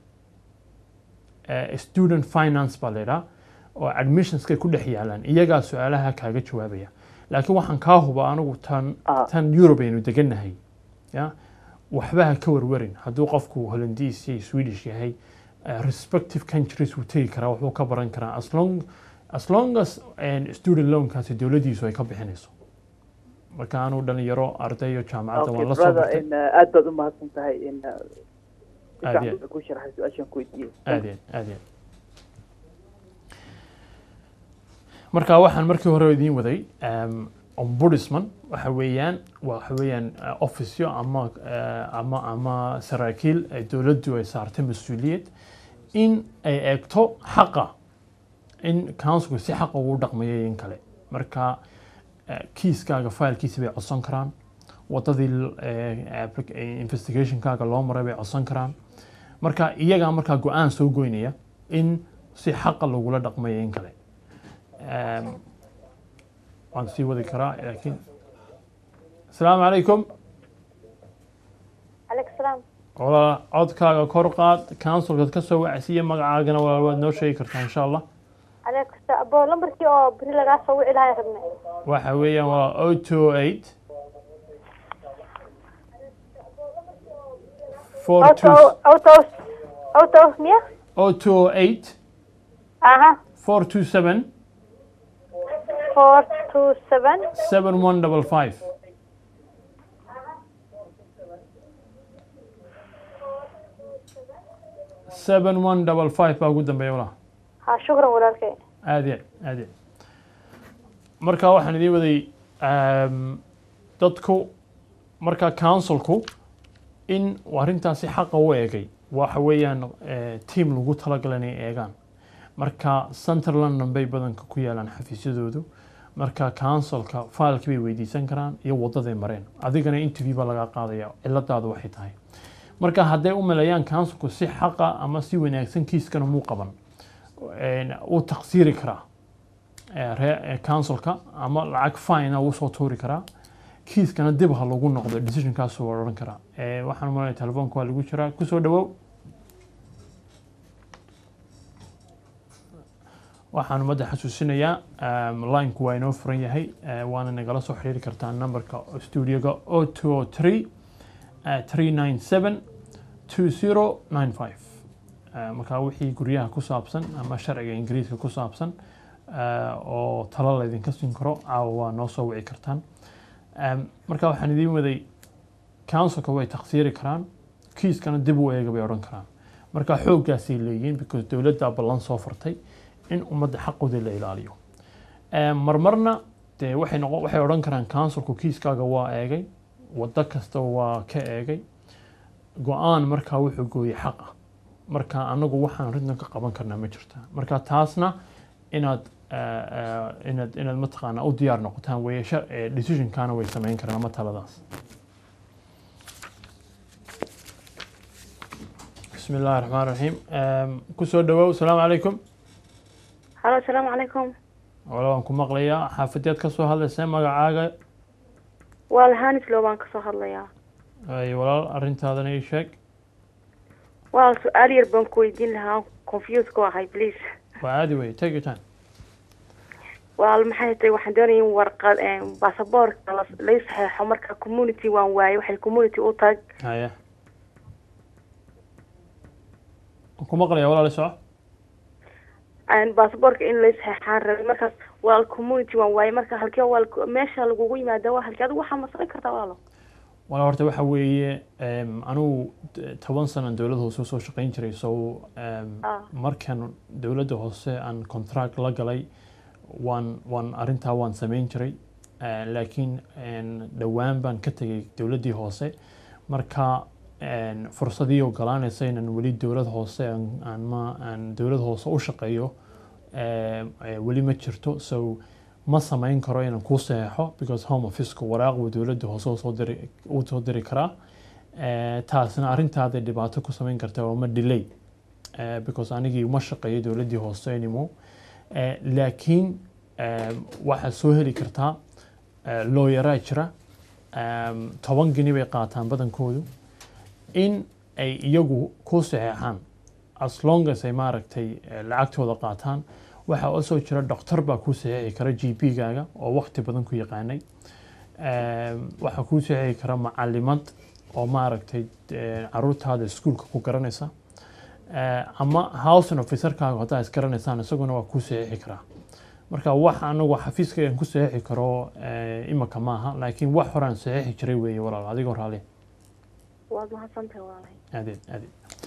Eh, student finance baa la yidhaha oo admissionskay ku dhex yaalaan iyagaa su-aalaha kaaga jawaabaya laakiin waxaan kaa huba anigu tan Ah. tan Europe aynu degannahay ya waxba ha ka warwarin hadduu qofku Hollandiis iyo Swedish yahay eh, respective countries wuu tegi karaa waxbuu ka baran karaa as long as long as en, student loankaasi dowladdiisu ay ka bixinayso marka anuu dhalinyaro ardayo jaamacadda okay waan la soo brother bartay in uh, aad baad u mahadsan tahay in uh, si Aad fiican iyo- baad ku sharaxay su-aashaan ku weydiiyey aad iyo aad iyo marka waxaan markii hore idiin waday um, ombudsman waxa weeyaan waxa weeyaan uh, officeyo ama uh, ama ama saraakiil ay dowladdu ay saartay mas-uuliyad in ay eegto xaqa in councilku si xaqa ugu dhaqmayo iyo in kale marka uh, kiiskaaga filekiisa bay codsan karaan wadadii uh, applic- eh, investigationkaaga loo maray bay codsan karaan marka iyagaa markaa go-aan soo goynaya in si xaqa lagula dhaqmayo in kale Em, waan sii wadi karaa laakiin asalaamu calaykum calaykum salaam walaal codkaaga kor qaad councilkaad ka soo wacsiiya magacaagana walaal waad noo sheegi kartaa insha allah calaykum salaam abo lambarkii oo beri lagaa soo wici lahaa rabnay waxa weeyaan walaal o two eight four auto two auto auto miya o two eight aha four two seven four two seven seven one double five seven one double five baa ugu dambeeya walaal ha shukran walaalkay aad iyo aad iyo marka waxaan idiin waday um, dadku marka councilku in arrintaasi xaqa u eegay waxa weeyaan eh, team lagu talagalay inay eegaan marka central london bay badanka ku yaalaan xafiisyadoodu marka councilka filekii bay weydiisan karaan iyo wadaday mareen adigana interview baa lagaa qaadaya ciladaadu waxay tahay marka hadday u maleeyaan counsilku si xaqa ama si wanaagsan kiiskana muu qaban een, wuu taqsiiri karaa ee, ree- ee, counsilka ama lacag fine wuu soo tuuri karaa kiiskana dib ha lagu noqdo decisionkaasuu odhan karaa Ee, waxaan u malanaya telefoonka waa lagu jiraa kusoo dhawow waxaan ummadda xasuusinayaa um, lineku waa inoo furan yahay eh, waana nagala soo xiriiri kartaa numberka studioga o two o three three nine seven two zero nine five markaa wixii guryaha ku saabsan ama sharciga ingiriiska ku saabsan eh, oo talo laydinka siin karo caawa waa noo soo wici kartaan Em, marka waxaan idiin waday councilka way taqsiiri karaan kiiskana dib u eega bay odhan karaan marka xooggaasay leeyihiin because dowladdaa ballan soo fartay in ummadda xaqooda la ilaaliyo Em, marmarna dee waxay noqon waxay odhan karaan councilku kiiskaaga waa eegay waddo kasta waa ka eegay go-aan markaa wuxuu gooyey xaq ah marka anagu waxaan ridna ka qaban karnaa ma jirta marka taasna inaad eh, eh, inaad inaad mataqaanaa u diyaar noqotaan weeye shar- eh, decisionkana way samayn karaan ama taladaas bismi illaahi raxmaan raxiim Em, kusoo dhawow asalaamu calaykum halo asalaamu calaykum wala waan ku maqlayaa xaafadeed ka soo hadlaysa magacaaga waa lahanis loo baan kasoo hadlayaa ay walaal arrintaadana ii sheeg walaal su-aal yar baan ku weydiin lahaa confuse ku ahay please waa caadi wey take your time walaal maxay tahay waxaan doonaya in warqad baasaboorka la- lay saxeexo marka community waan waayay waxay community u tag haya waan ku maqlayaa walaal i soco baasaboorka in lay saxeexaan rabay markaas walaal community waan waayay marka halkee walaal meesha lagugu yimaada waa halkee adigu waxaa ma samayn kartaa walaalo wala horta waxa weeye em, anugu d- toban sanan dowladda hoose usoo shaqayn jiray so em, Ah. markan dowladda hoose aan contract la galay waan waan arrintaa waan samayn jiray Eh, laakiin en, dhowaan baan ka tegay dowladdii hoose marka en, fursadii ogolaanaysa inaan weli dowlad hoose aan- aan ma aan dowlad hoose u shaqeeyo eh, eh, weli ma jirto so ma samayn karo inaan kuu saxeexo because home officeka waraaq buu dowladda hoose u soo diri u soo diri karaa Eh, taasna arrintaaday dhibaato ku samayn kartaa waa ma delay Eh, because anigii uma shaqeeyo dowladdii hoose anymore Eh, laakiin eh, waxaad soo heli kartaa eh, looyaraa jira Em, toban geni bay qaataan badankoodu in ay iyagu ku saxeexaan as long as ay maaragtay eh, lacagtooda qaataan waxaa oo soo jira doctor baa kuu saxeexi kara g p gaaga oo waqti badan ku yaqaanay Em, waxaa kuu saxeexi kara macalimad oo maaragtay eh, caruurtaada iskuulka ku garanaysa Eh, ama housing officerkaaga haddaa isgaranaysaan isaguna waa kuu saxeexi karaa marka wax anagu xafiiska aan ku saxeexi karo eh, imika maaha laakiin wax horaan saxeexi jiray weeye walaal adigoo raali waad mahadsantahay walaalay adeed adeed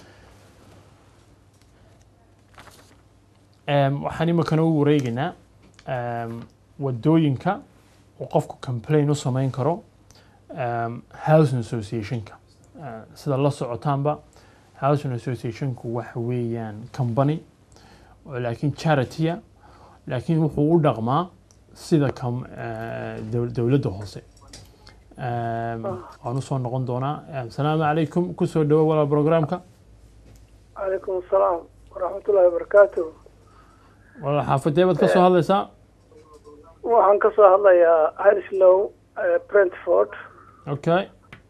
Em, waxaan imikana u wareegaynaa em, wadooyinka uu qofku complain u samayn karo em, housing associationka Eh, sida la socotaanba housing associationku waxa weeyaan company oo laakiin charitya laakiin wuxuu u dhaqmaa sida kam eh, dow- dowladda hoose Em, waan usoo noqon doonaa Em, asalaamu calaykum kusoo dhawo walaal programka calaykum asalaam waraxmatullaahi wabarakaatu walaal xaafadee baad ka soo hadlaysaa waxaan ka soo hadlayaa hanislow brentford okay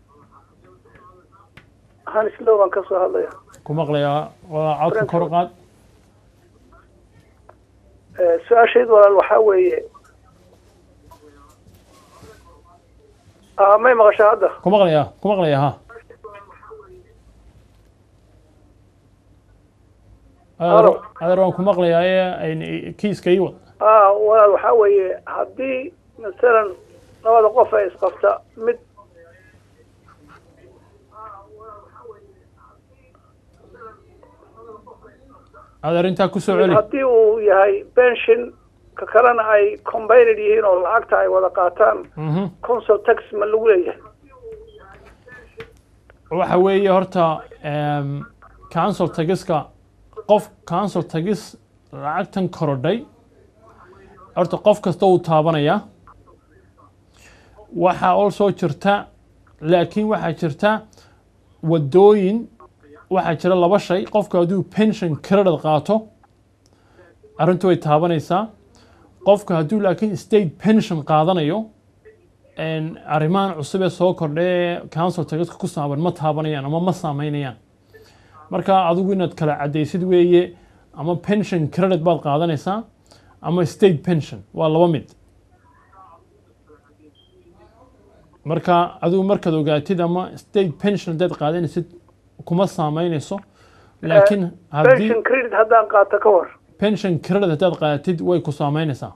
hanislow baan ka soo hadlaya ku maqlayaa walaal codka kor u qaad Eh, su-aashaydu walaal waxaa weeye Ah, may maqashaa hadda ku maqlayaa ku maqlayaa ha adeer Halo. adeer waan ku maqlayaa ee ay- kiiska ii wad Ah, walaal waxaa weeye haddii masalan labada qof ay isqabta mid adeer intaa ku soo celi haddii uu yahay pension ka kalena ay combined yihiin oo lacagta ay wada qaataan Mhm. council tax ma lagu leeyahay waxa weeye horta em, council tagiska qof council tagis lacagtan korodhay horta qof kasta uu taabanayaa waxaa oo soo jirta laakiin waxaa jirta wadooyin waxaa jira laba shay qofka hadduu pension credit qaato arrintu way taabanaysaa qofka hadduu laakiin state pension qaadanayo een, arrimahan cusub ee soo kordhay ee council tagaska ku saaban ma taabanayaan ama ma saameynayaan marka adigu inaad kala cadaysid weeye ama pension credit baad qaadanaysaa ama state pension waa laba mid marka adigu markaad ogaatid ama state pension haddaad qaadanaysid kuma saameynayso laakiin haddii pension credit haddaan qaato ka war pension credit haddaad qaadatid way ku saameynaysaa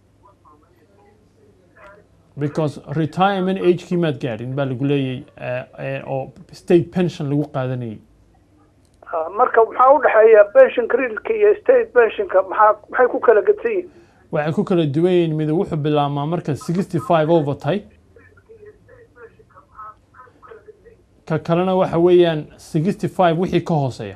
because retirement agekii maad gaadhin baa lagu leeyay eh, eh, oo state pension lagu qaadanayay Ah, marka maxaa u dhexeeya pension creditka iyo state pensionka maxaa maxay ku kala gedsan yihiin waxay ku kala duwan yihiin mid wuxuu bilaabmaa marka sixty five over tahay ka kalena waxa weeyaan sixty five wixii ka hooseeya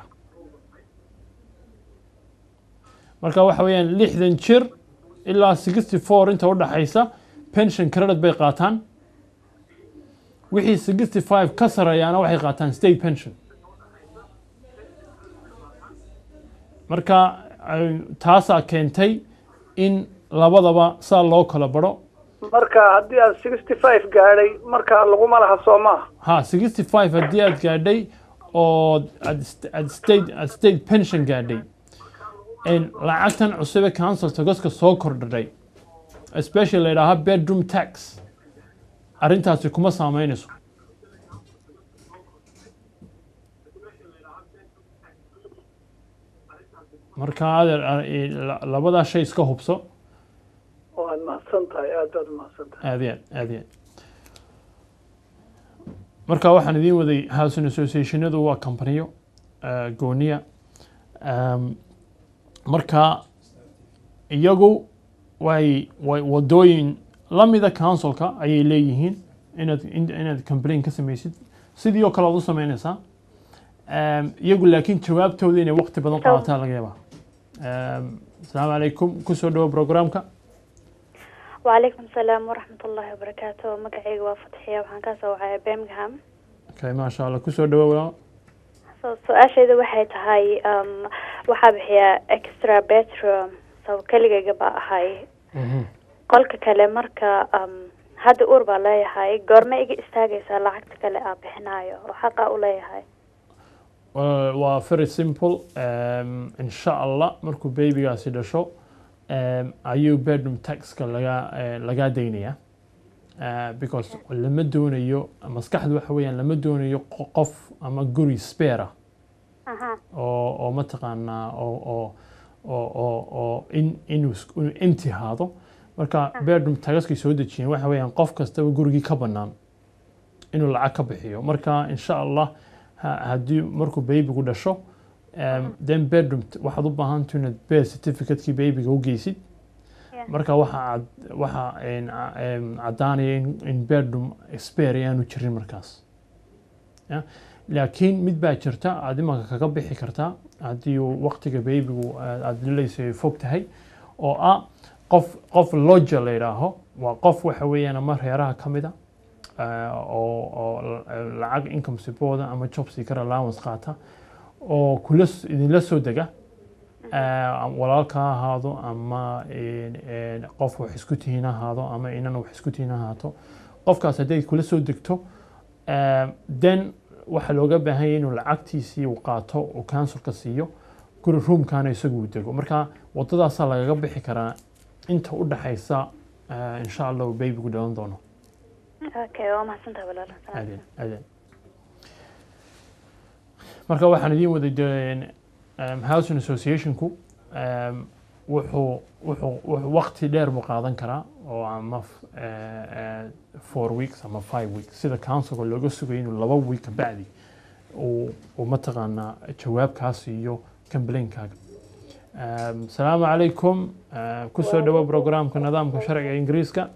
marka waxa weeyaan lixdan jir ilaa sixty four inta u dhaxaysa pension credit bay qaataan wixii sixty five ka sareeyaana waxay qaataan state pension marka ay- taasaa keentay in labadaba saa loo kala baro marka haddii aan sixty five gaadhay marka laguma laha soo maaha ha sixty five haddii aad gaadhay oo aad st- aad state aad state pension gaadhay een, lacagtan cusub ee council tagoska soo kordhay especially la yidhaaha bedroom tax arrintaasi kuma saameynayso marka adeer a- la- labadaa shay iska hubso waad mahadsan tahay aad baad umahadsan tahay aad iyo aad aad iyo aad marka waxaan idiin waday housing associationadu waa companiyo eh, gooniya Em, marka iyagu way way wadooyin lamida councilka ayay leeyihiin inaad in- inaad complain ka samaysid sidii oo kale aad u sameynaysaa Em, iyagu laakiin jawaabtooda inay waqti badan qaadataa laga yaabaa Em, asalaamu calaykum kusoo dhawo programka وعليكم السلام ورحمة الله وبركاته مقعي وفتحية وحان كاسا وعي بيمغهام okay maasha allah kusoo dhawo walaal su-aashayda waxay tahay um, waxaa bixiyaa extra bedroom sabo keligayga baa ahay qolka kale marka um, hadda uur baa leeyahay goorma iga istaagaysaa lacagta kale aa bixinayo oo xaqa u leeyahay Well, waa very simple um, insha allah markuu babygaasi dhasho um, ayuu bedroom taxka laga eh, lagaa daynaya uh, because lama doonayo maskaxdu waxa weeyaan lama doonayo qo- qof ama guri spare ah aha oo oo mataqaanaa oo oo oo oo oo in inuu is- inuu empty haado marka bedroom tagaskay soo dejiyeen waxa weeyaan qof kastaba gurigii ka bannaan inuu lacag ka bixiyo marka insha allah ha- haddii markuu babygu dhasho um, then bedroom t- waxaad u baahantahay inaad birth certificate-kii babyga u geysid Yeah. marka waxa cad- waxa een, a- een, caddaanaya in, in bedroom spare aanu jirin markaas Ya? laakiin mid baa jirta aad imanka kaga bixi kartaa haddii uu waqtiga babygu aad lilaysa fog tahay oo ah qof qof lodger la yidhaaho waa qof waxa weeyaan ama reeraha ka mid a eh, oo oo la- lacag income support ama job seeker allowance qaata oo kula s- idinla soo dega eh, walaalka ha ahaado ama een, een, qof wax isku tihiin ha ahaado ama inan wax isku tihiin ha ahaato qofkaas hadday kula soo degto eh, then waxaa looga baahan yahay inuu lacagtiisii uu qaato uu counsilka siiyo guri roomkana isagu uu dego marka wadadaasaa lagaga bixi karaa inta u dhaxaysa eh, insha allah uu babygu dhalan doono okay waa mahadsantahay walaal aadeen aadeen marka waxaan idiin waday de- em, housing associationku em, wuxuu wuxuu wuxuu waqti dheer buu qaadan karaa oo ama f- eh, eh, four weeks ama five weeks sida councilka looga sugayo inuu laba week ka bacdi uu uu mataqaanaa jawaabkaas iyo complainkaaga Em, salaamu calaykum eh, kusoo dhawo programka nidaamka sharciga ingiriiska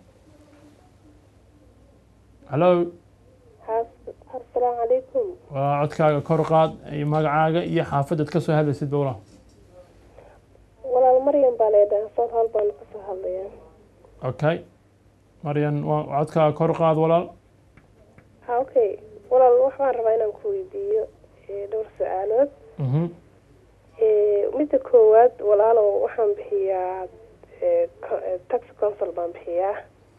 hallo asalaamu calaykum waa codkaaga kor u qaad iyo magacaaga iyo xaafadaad ka soo hadlaysid bowla walaal maryam baa leedahay soor hal baan kasoo hadlayaa okay maryan waa codkaaga kor u qaad walaal ha okay walaal waxbaan rabaa inaan ku weydiiyo eh, dhowr su-aalood Mhm. Eh, midda koowaad walaalow waxaan bixiyaa eh, co- eh, tax council baan bixiyaa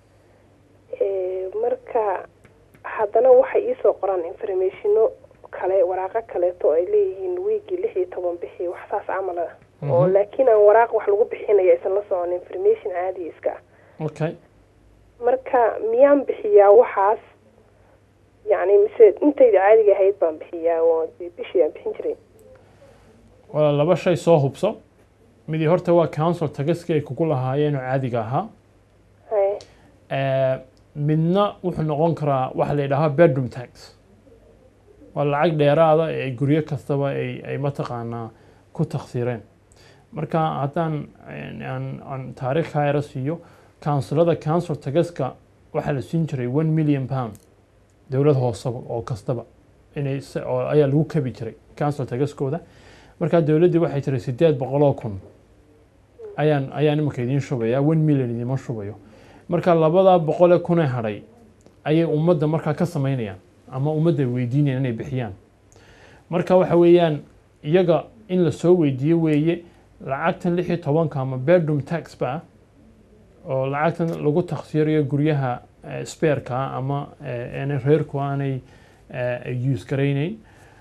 Eh, marka haddana waxay iisoo qoraan informationo kale waraaqo kaleeto oo ay leeyihiin wiigii lix iyo toban bixi wax saas camal ah oo Mhm. laakiin aan waraaq wax lagu bixinayo aysan la socon information caadi iska ah okay marka miyaan bixiyaa waxaas yacni mise intayda caadiga ahayd baan bixiyaa oo dee bishii aan bixin jiray waa laba shay soo hubso midii horta waa council tagaskii ay kugu lahaayeen oo caadiga ahaa haye Eh, midna wuxuu noqon karaa waxa la yidhaahaa bedroom tax waa lacag dheeraada ee ay guryo kastaba ay ay mataqaanaa ku takhsiireen marka haddaan een, aan aan taariikh hayra siiyo kaunsilada council tagaska waxaa la siin jiray one million pound dowlad hooseba oo kastaba inay se- oo ayaa lagu kabi jiray council tagaskooda marka dowladdii waxay tiray sideed boqol oo kun ayaan ayaan iminka idiin shubaya one million idiima shubayo marka labada boqol ee kun ee hadhay ayay ummadda markaa ka samaynayaan ama ummadda weydiinayaan inay bixiyaan marka waxa weeyaan iyaga in la soo weydiiyo weeye lacagtan lix iyo tobanka ama bedroom tax ba oo lacagtan lagu takhsiirayo guryaha eh, spareka ama eh, aanay reerku aanay eh, use garaynayn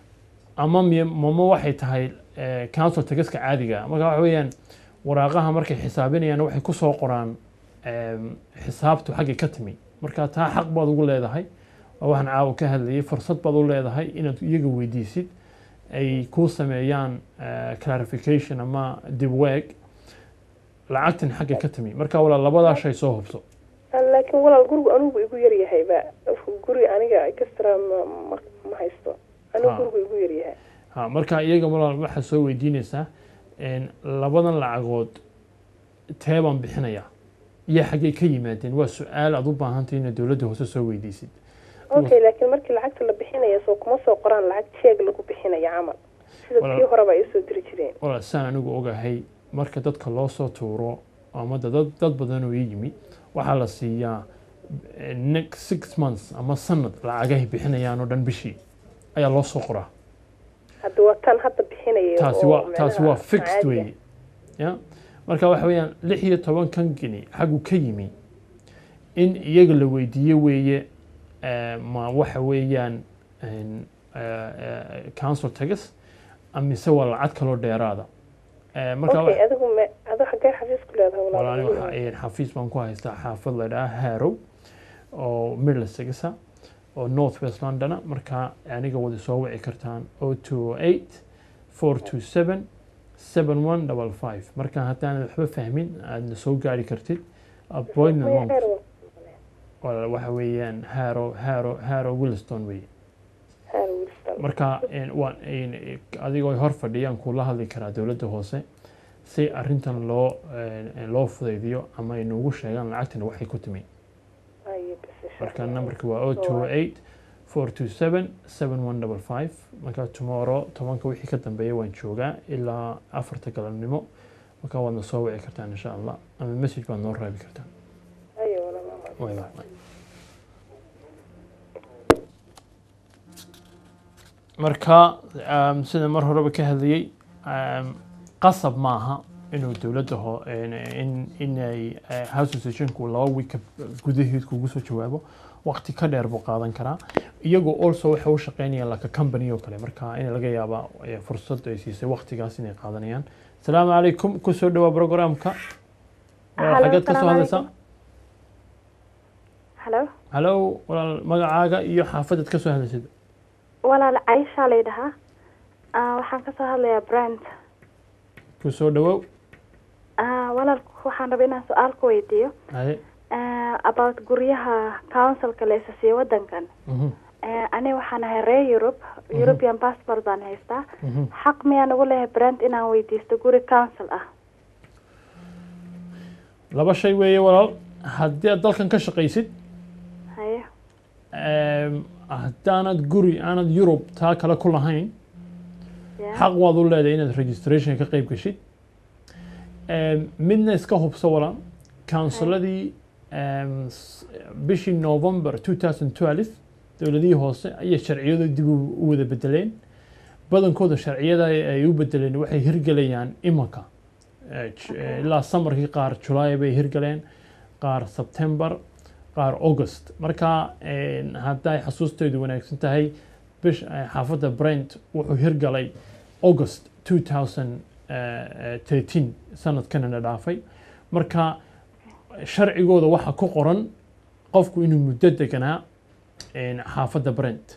ama miy- mama waxay tahay eh, council tagaska caadiga ah. marka waxa weeyaan waraaqaha markay xisaabinayaan waxay ku soo qoraan em, xisaabtu xaggay ka timi marka taa xaq baad ugu leedahay waa waxaan caawa ka hadlayay fursad baad u leedahay inaad iyaga weydiisid ay kuu sameeyaan eh, clarification ama dib weeg lacagtan xaggay ka timi marka walaa labadaa shay soo hubso laakiin walaal gurigu anigu igu yaryahayba guri aniga extra ma ma ma haysto anigu Ha. gurigu igu yaryahay ha marka iyaga walaal waxaad soo weydiinaysaa en, labadan lacagood tee baan bixinayaa iyo xaggay ka yimaadeen waa su-aal aad u baahantay inaad dowladda hoose soo weydiisid okay laakiin markii lacagta la bixinaya soo kuma soo qoraan lacag jeeg lagu bixinaya camal sida Walaal- tii horeba ay usoo diri jireen walaal saan anigu ogahay marka dadka loo soo tuuro ama da- dad dad badan oo ii yimi waxaa la siiyaa eh, next six months ama sanad lacagahay bixinayaan oo dhan bishii ayaa loo soo qoraa hadda waa tan hadda bixinaya taasi oo waa taasi waa macnaha fixed caadi ah. weeye ya marka waxa weeyaan lix iyo tobankan geni xaggu ka yimi in iyaga la weydiiyo weeye eh, ma waxa weeyaan en, eh, eh, council tax amise waa lacag kaloo dheeraada Eh, marka okay adigu me adigu xaggee xafiis ku leedahay walaali walaal waxa een xafiis baan ku haystaa xaafad la dhaha Harrow oo Middlesex oo North West London marka aniga wada soo wici kartaan 028 427 7155 marka haddaan waxba fahmin aadna soo gaari kartid appointment Maya month xeer wa- walaal waxa weeyaan Harrow Harrow Harrow Williston weeye xeer Wilson. marka een, waan een, adigoo hor fadhiyaan kula hadli karaa dowladda hoose si arrintan loo een, loo fudaydiyo ama ay noogu sheegaan lacagtan waxay ku timi Aye, bas, insha marka Allah. numberka waa 028 427 7155 marka tomorrow tobanka wixii ka dambeeya waan joogaa ilaa afarta galabnimo marka waadna soo wici kartaan insha allah ama message baad noo raabi kartaan Aye, walaal, walaal. Way, way, way. marka um, sida mar horeba ka hadlayay um, qasab maaha inuu dowladda ho in, in, inay uh, house associationku laba week gudaheed kugu soo jawaabo waqti ka dheer buu qaadan karaa iyagoo also waxay u shaqeynayaan laka company oo kale marka in laga yaaba eh, fursad ay siisay waqtigaas inay qaadanayaan asalaamu calaykum kusoo dhawaa programka Hello, xageed ka soo assalaamu hadlaysaa halo halow walaal magacaaga iyo xaafadaad ka soo hadlaysid walaal caisha la yidhahaa Ah, waxaan kasoo hadlayaa brand kusoo dhawow Ah, walaal waxaan rabay inaan su-aal ku weydiiyo haye Ah, about guryaha councilka la isa siiyo wadankan Mhm, Eh, aniga waxaan ahay reer Europe European passport baan haystaa mhm. xaq miyaan ugu leeyahay brand inaan weydiisto guri council ah laba shay weeye walaal haddii aad dalkan ka shaqaysid haye em, haddaanad guri aanad yurub taa kale ku lahayn ya xaq waad u leedahay inaad registration ka qayb gashid Em, midna iska hubso walaal counsiladii em, s- bishii november 2012 dowladihii hoose ayay sharciyadu dib u u wada bedeleen badankooda sharciyada ay u bedeleen waxay hirgelayaan imanka Eh, j- eh, ilaa samarkii qaar julaay bay hirgaleen qaar sebtembar qaar august marka eh, hadday xasuustaydu wanaagsan tahay bish eh, xaafadda brent wuxuu hirgalay august 2013 sanadkanana dhaafay marka sharcigooda waxa ku qoran qofku inuu muddo deganaa een, xaafadda brent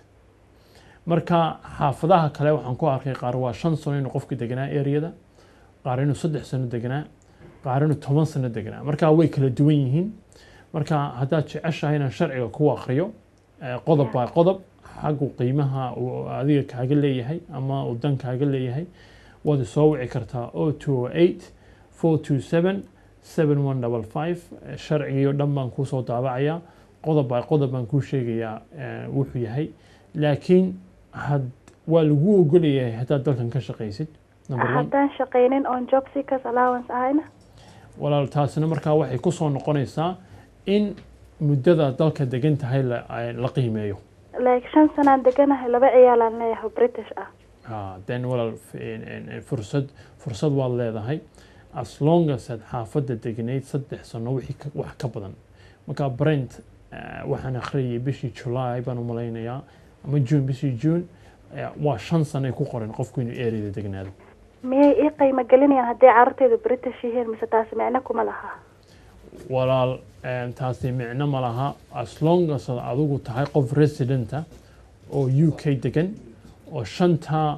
marka xaafadaha kale waxaan ku arkay qaar waa shan sano inuu qofku deganaa ereyada qaar inuu saddex sano deganaa qaar inuu toban sano deganaa marka way kala duwan yihiin marka haddaad jeceshahay inaan sharciga ku akriyo eh, qodob baa qodob xaggu qiimaha uu adiga kaaga leeyahay ama uu dan kaaga leeyahay waad isoo wici kartaa o two eight four two seven seven one double five sharcigiio dhan baan kuusoo daabacayaa qodob baa qodob baan kuu sheegayaa eh, wuxuu yahay laakiin had waa lagu ogolayahay haddaad dalkan ka shaqaysid number one haddaan shaqaynin on job seekers allowance ahayna walaal taasina markaa waxay ku soo noqonaysaa in muddada dalka degan tahay la, ay- la qiimeeyo like shan sanaan deganahay laba ciyaalaan leeyahay oo british ah Ah, then walaal f- en- en- en fursad fursad waad leedahay as long as aad xaafadda deganayd saddex sano wixii ka- wax ka badan marka brent eh, waxaan akhriyay bishii july baan u malaynayaa ama june bishii june eh, waa shan sano ay ku qoran qofku inuu ereyda degnaado miyay ii qiimo gelinayaan hadday carruurtaydu british yihiin mise taasi micno kuma laha walaal em, taasi micno ma laha as long as aad adigu tahay qof residenta oo u k degan oo shanta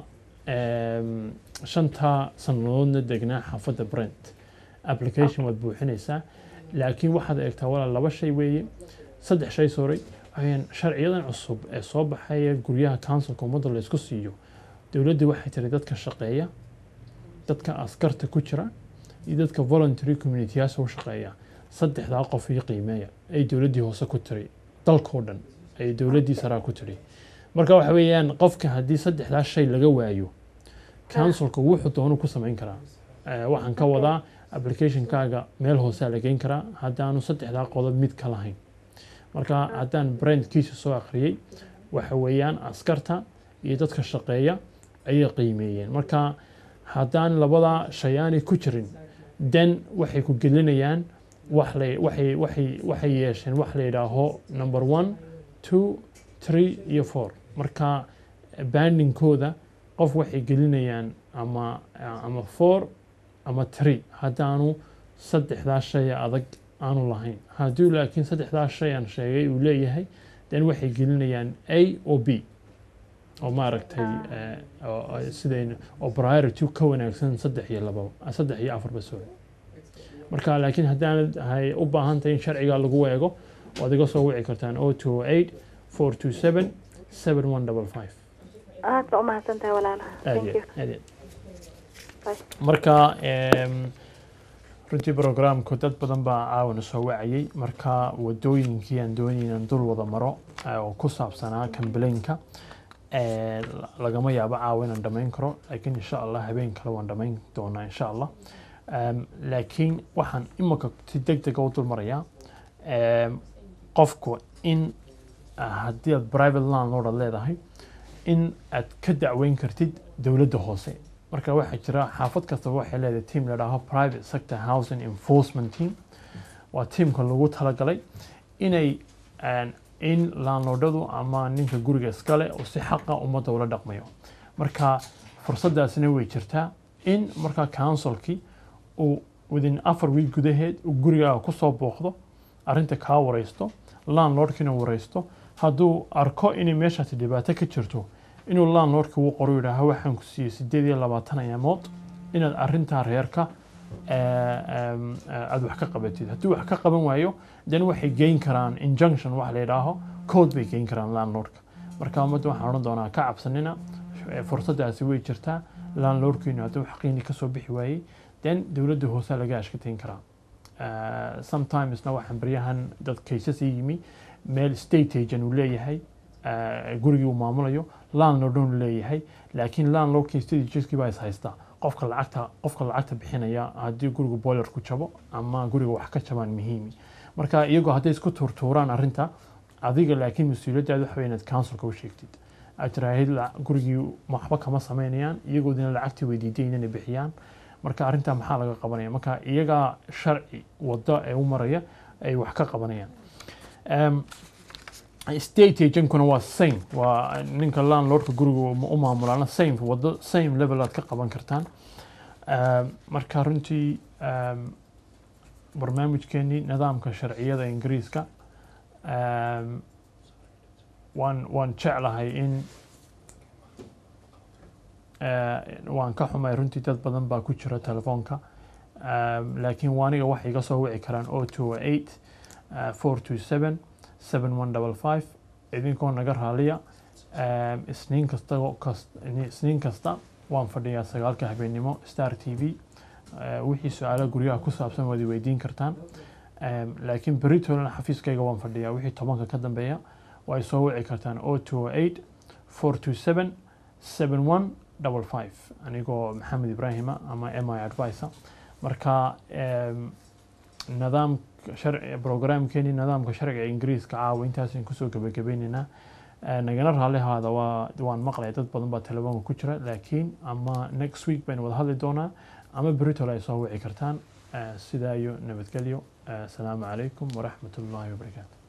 em, shanta sannadoodna degnaa xaafadda brent application waad buuxinaysaa laakiin waxaad eegtaa walaal laba shay weeye saddex shay sorry ayaan sharciyadan cusub ee soo baxaya guryaha councilka ummadda la isku siiyo dowladda waxay tiri dadka shaqeeya dadka askarta ku jira iyo dadka voluntary communityyaasha u shaqeeya saddexdaa qof iyo qiimeeya ay dowladdii hoose ku tiri dalkoo dhan ay dowladdii saraa ku tiri marka waxa weeyaan qofka haddii saddexdaa shay laga waayo councilka wuxuu doono ku samayn karaa Eh, waxaan ka wadaa applicationkaaga meel hoosaa la geyn karaa haddaanu saddexdaa qodob mid ka lahayn marka haddaan brandkiisa soo akhriyey waxa weeyaan askarta iyo dadka shaqeeya ayay qiimeeyeen marka haddaan labada shay aanay ku jirin den waxay ku gelinayaan wax la waxay waxay waxay yeesheen wax la yidhaaho number one two three iyo four marka bandingkooda qof waxay gelinayaan ama ama four ama three haddaanu saddexdaa shay adag aanu lahayn hadduu laakiin saddexdaa shay aan sheegay uu leeyahay den waxay gelinayaan a o b oo maaragtay eh, oo- oo sidayn oo priority ka wanaagsan saddex iyo laba saddex iyo afarba sorry marka laakiin haddaanad hay u baahan tahay in sharciga lagu eego waad iga soo wici kartaan o two eight four two seven seven one double five aad baa umahadsan tahay walaala aad thank iyo you aad iyo Bye. marka em, runtii programku dad badan baa caawana soo wacayay marka wadooyinkii aan doonay inaan dul wada maro eh, oo ku saabsanaa kambelinka eh, la- lagama yaabo caawa inaan dhammayn karo laakiin insha allah habeen kale waan dhammayn doonaa insha allah Em, laakiin waxaan imika si deg dega u dul marayaa em, qofku in ah, haddii aad private landlord aad leedahay in aad ka dacweyn kartid dowladda hoose marka waxaa jira xaafad kastaba waxay leedahay team la dhaho private sector housing enforcement team waa teamka lagu talagalay inay aan- in landlordadu ama ninka guriga iskale oo si xaqa ummadda ula dhaqmayo marka fursadaasina way jirtaa in marka councilkii uu within afar week gudaheed uu gurigaaga kusoo booqdo arrinta kaa wareysto landlordkiina wareysto hadduu arko inay meeshaasi dhibaato ka jirto inuu landlordka uu qoro yidhaaha waxaan ku siiyey sideed iyo labaatan ayaamood inaad arrintaa reerka eh, em, eh, aad wax ka qabatid haddii wax ka qaban waayo then waxay geyn karaan injunction wax la yidhaaho code bay geyn karaan landlordka marka ummadda waxaan odhan doonaa ka cabsanina eh, fursadaasi way jirtaa landlordkiinu hadduu xaqiini kasoo bixi waayey then dowladda hoosaa laga ashkateyn karaa Uh, sometimesna waxaan baryahan dad cases ii yimi meel state agent uu leeyahay uh, gurigii uu maamulayo landlord uu leeyahay laakiin landlordkii state agentskii baa is haystaa qofka lacagta qofka lacagta bixinaya haddii guriga boilerku jabo ama guriga wax ka jabaan muhiimi marka iyagoo hadday isku tuurtuuraan arrinta adiga laakiin mas-uuliyaddaada waxa wey inaad councilka u sheegtid aad tiraahid la- gurigii waxba kama sameynayaan iyagoodina lacagtii weydiiday inay bixiyaan marka arrintaa maxaa laga qabanaya marka iyagaa sharci waddo ee u maraya ay wax ka qabanayaan Em, state agentkuna waa same waa ninka landlordka guriga u u maamulaana same waddo same level aad ka qaban kartaan Em, marka runtii em, barnaamijkeenii nidaamka sharciyada ingiriiska em, waan waan jeclahay in eh, waan ka xumay runtii dad badan baa ku jira telefoonka Em, laakiin waaniga waxay iga soo wici karaan o two eight four two seven seven one double five idinkoo naga raaliya Em, isniin kasta kas- isniin kasta waan fadhiyaa sagaalka habeenimo star t v Eh, wixii su-aalo guryaha ku saabsan waad i weydiin kartaan Em, laakiin beritolan xafiiskayga waan fadhiyaa wixii tobanka ka dambeeya way soo wici kartaan o two eight four two seven seven one double five anigoo maxamed ibraahima ama m i advisor marka em, nidaam sharci programkeeni nidaamka sharciga ingiriiska caawa intaasaan kusoo gebagabaynaynaa Eh, nagana raalli ahaada waa waan maqlay dad badan baa telefoonka ku jira laakiin ama next week baynu wada hadli doonaa ama beritol ay soo wici kartaan Eh, sidaa iyo nabadgelyo Eh, asalaamu calaykum waraxmat ullaahi wabarakaatu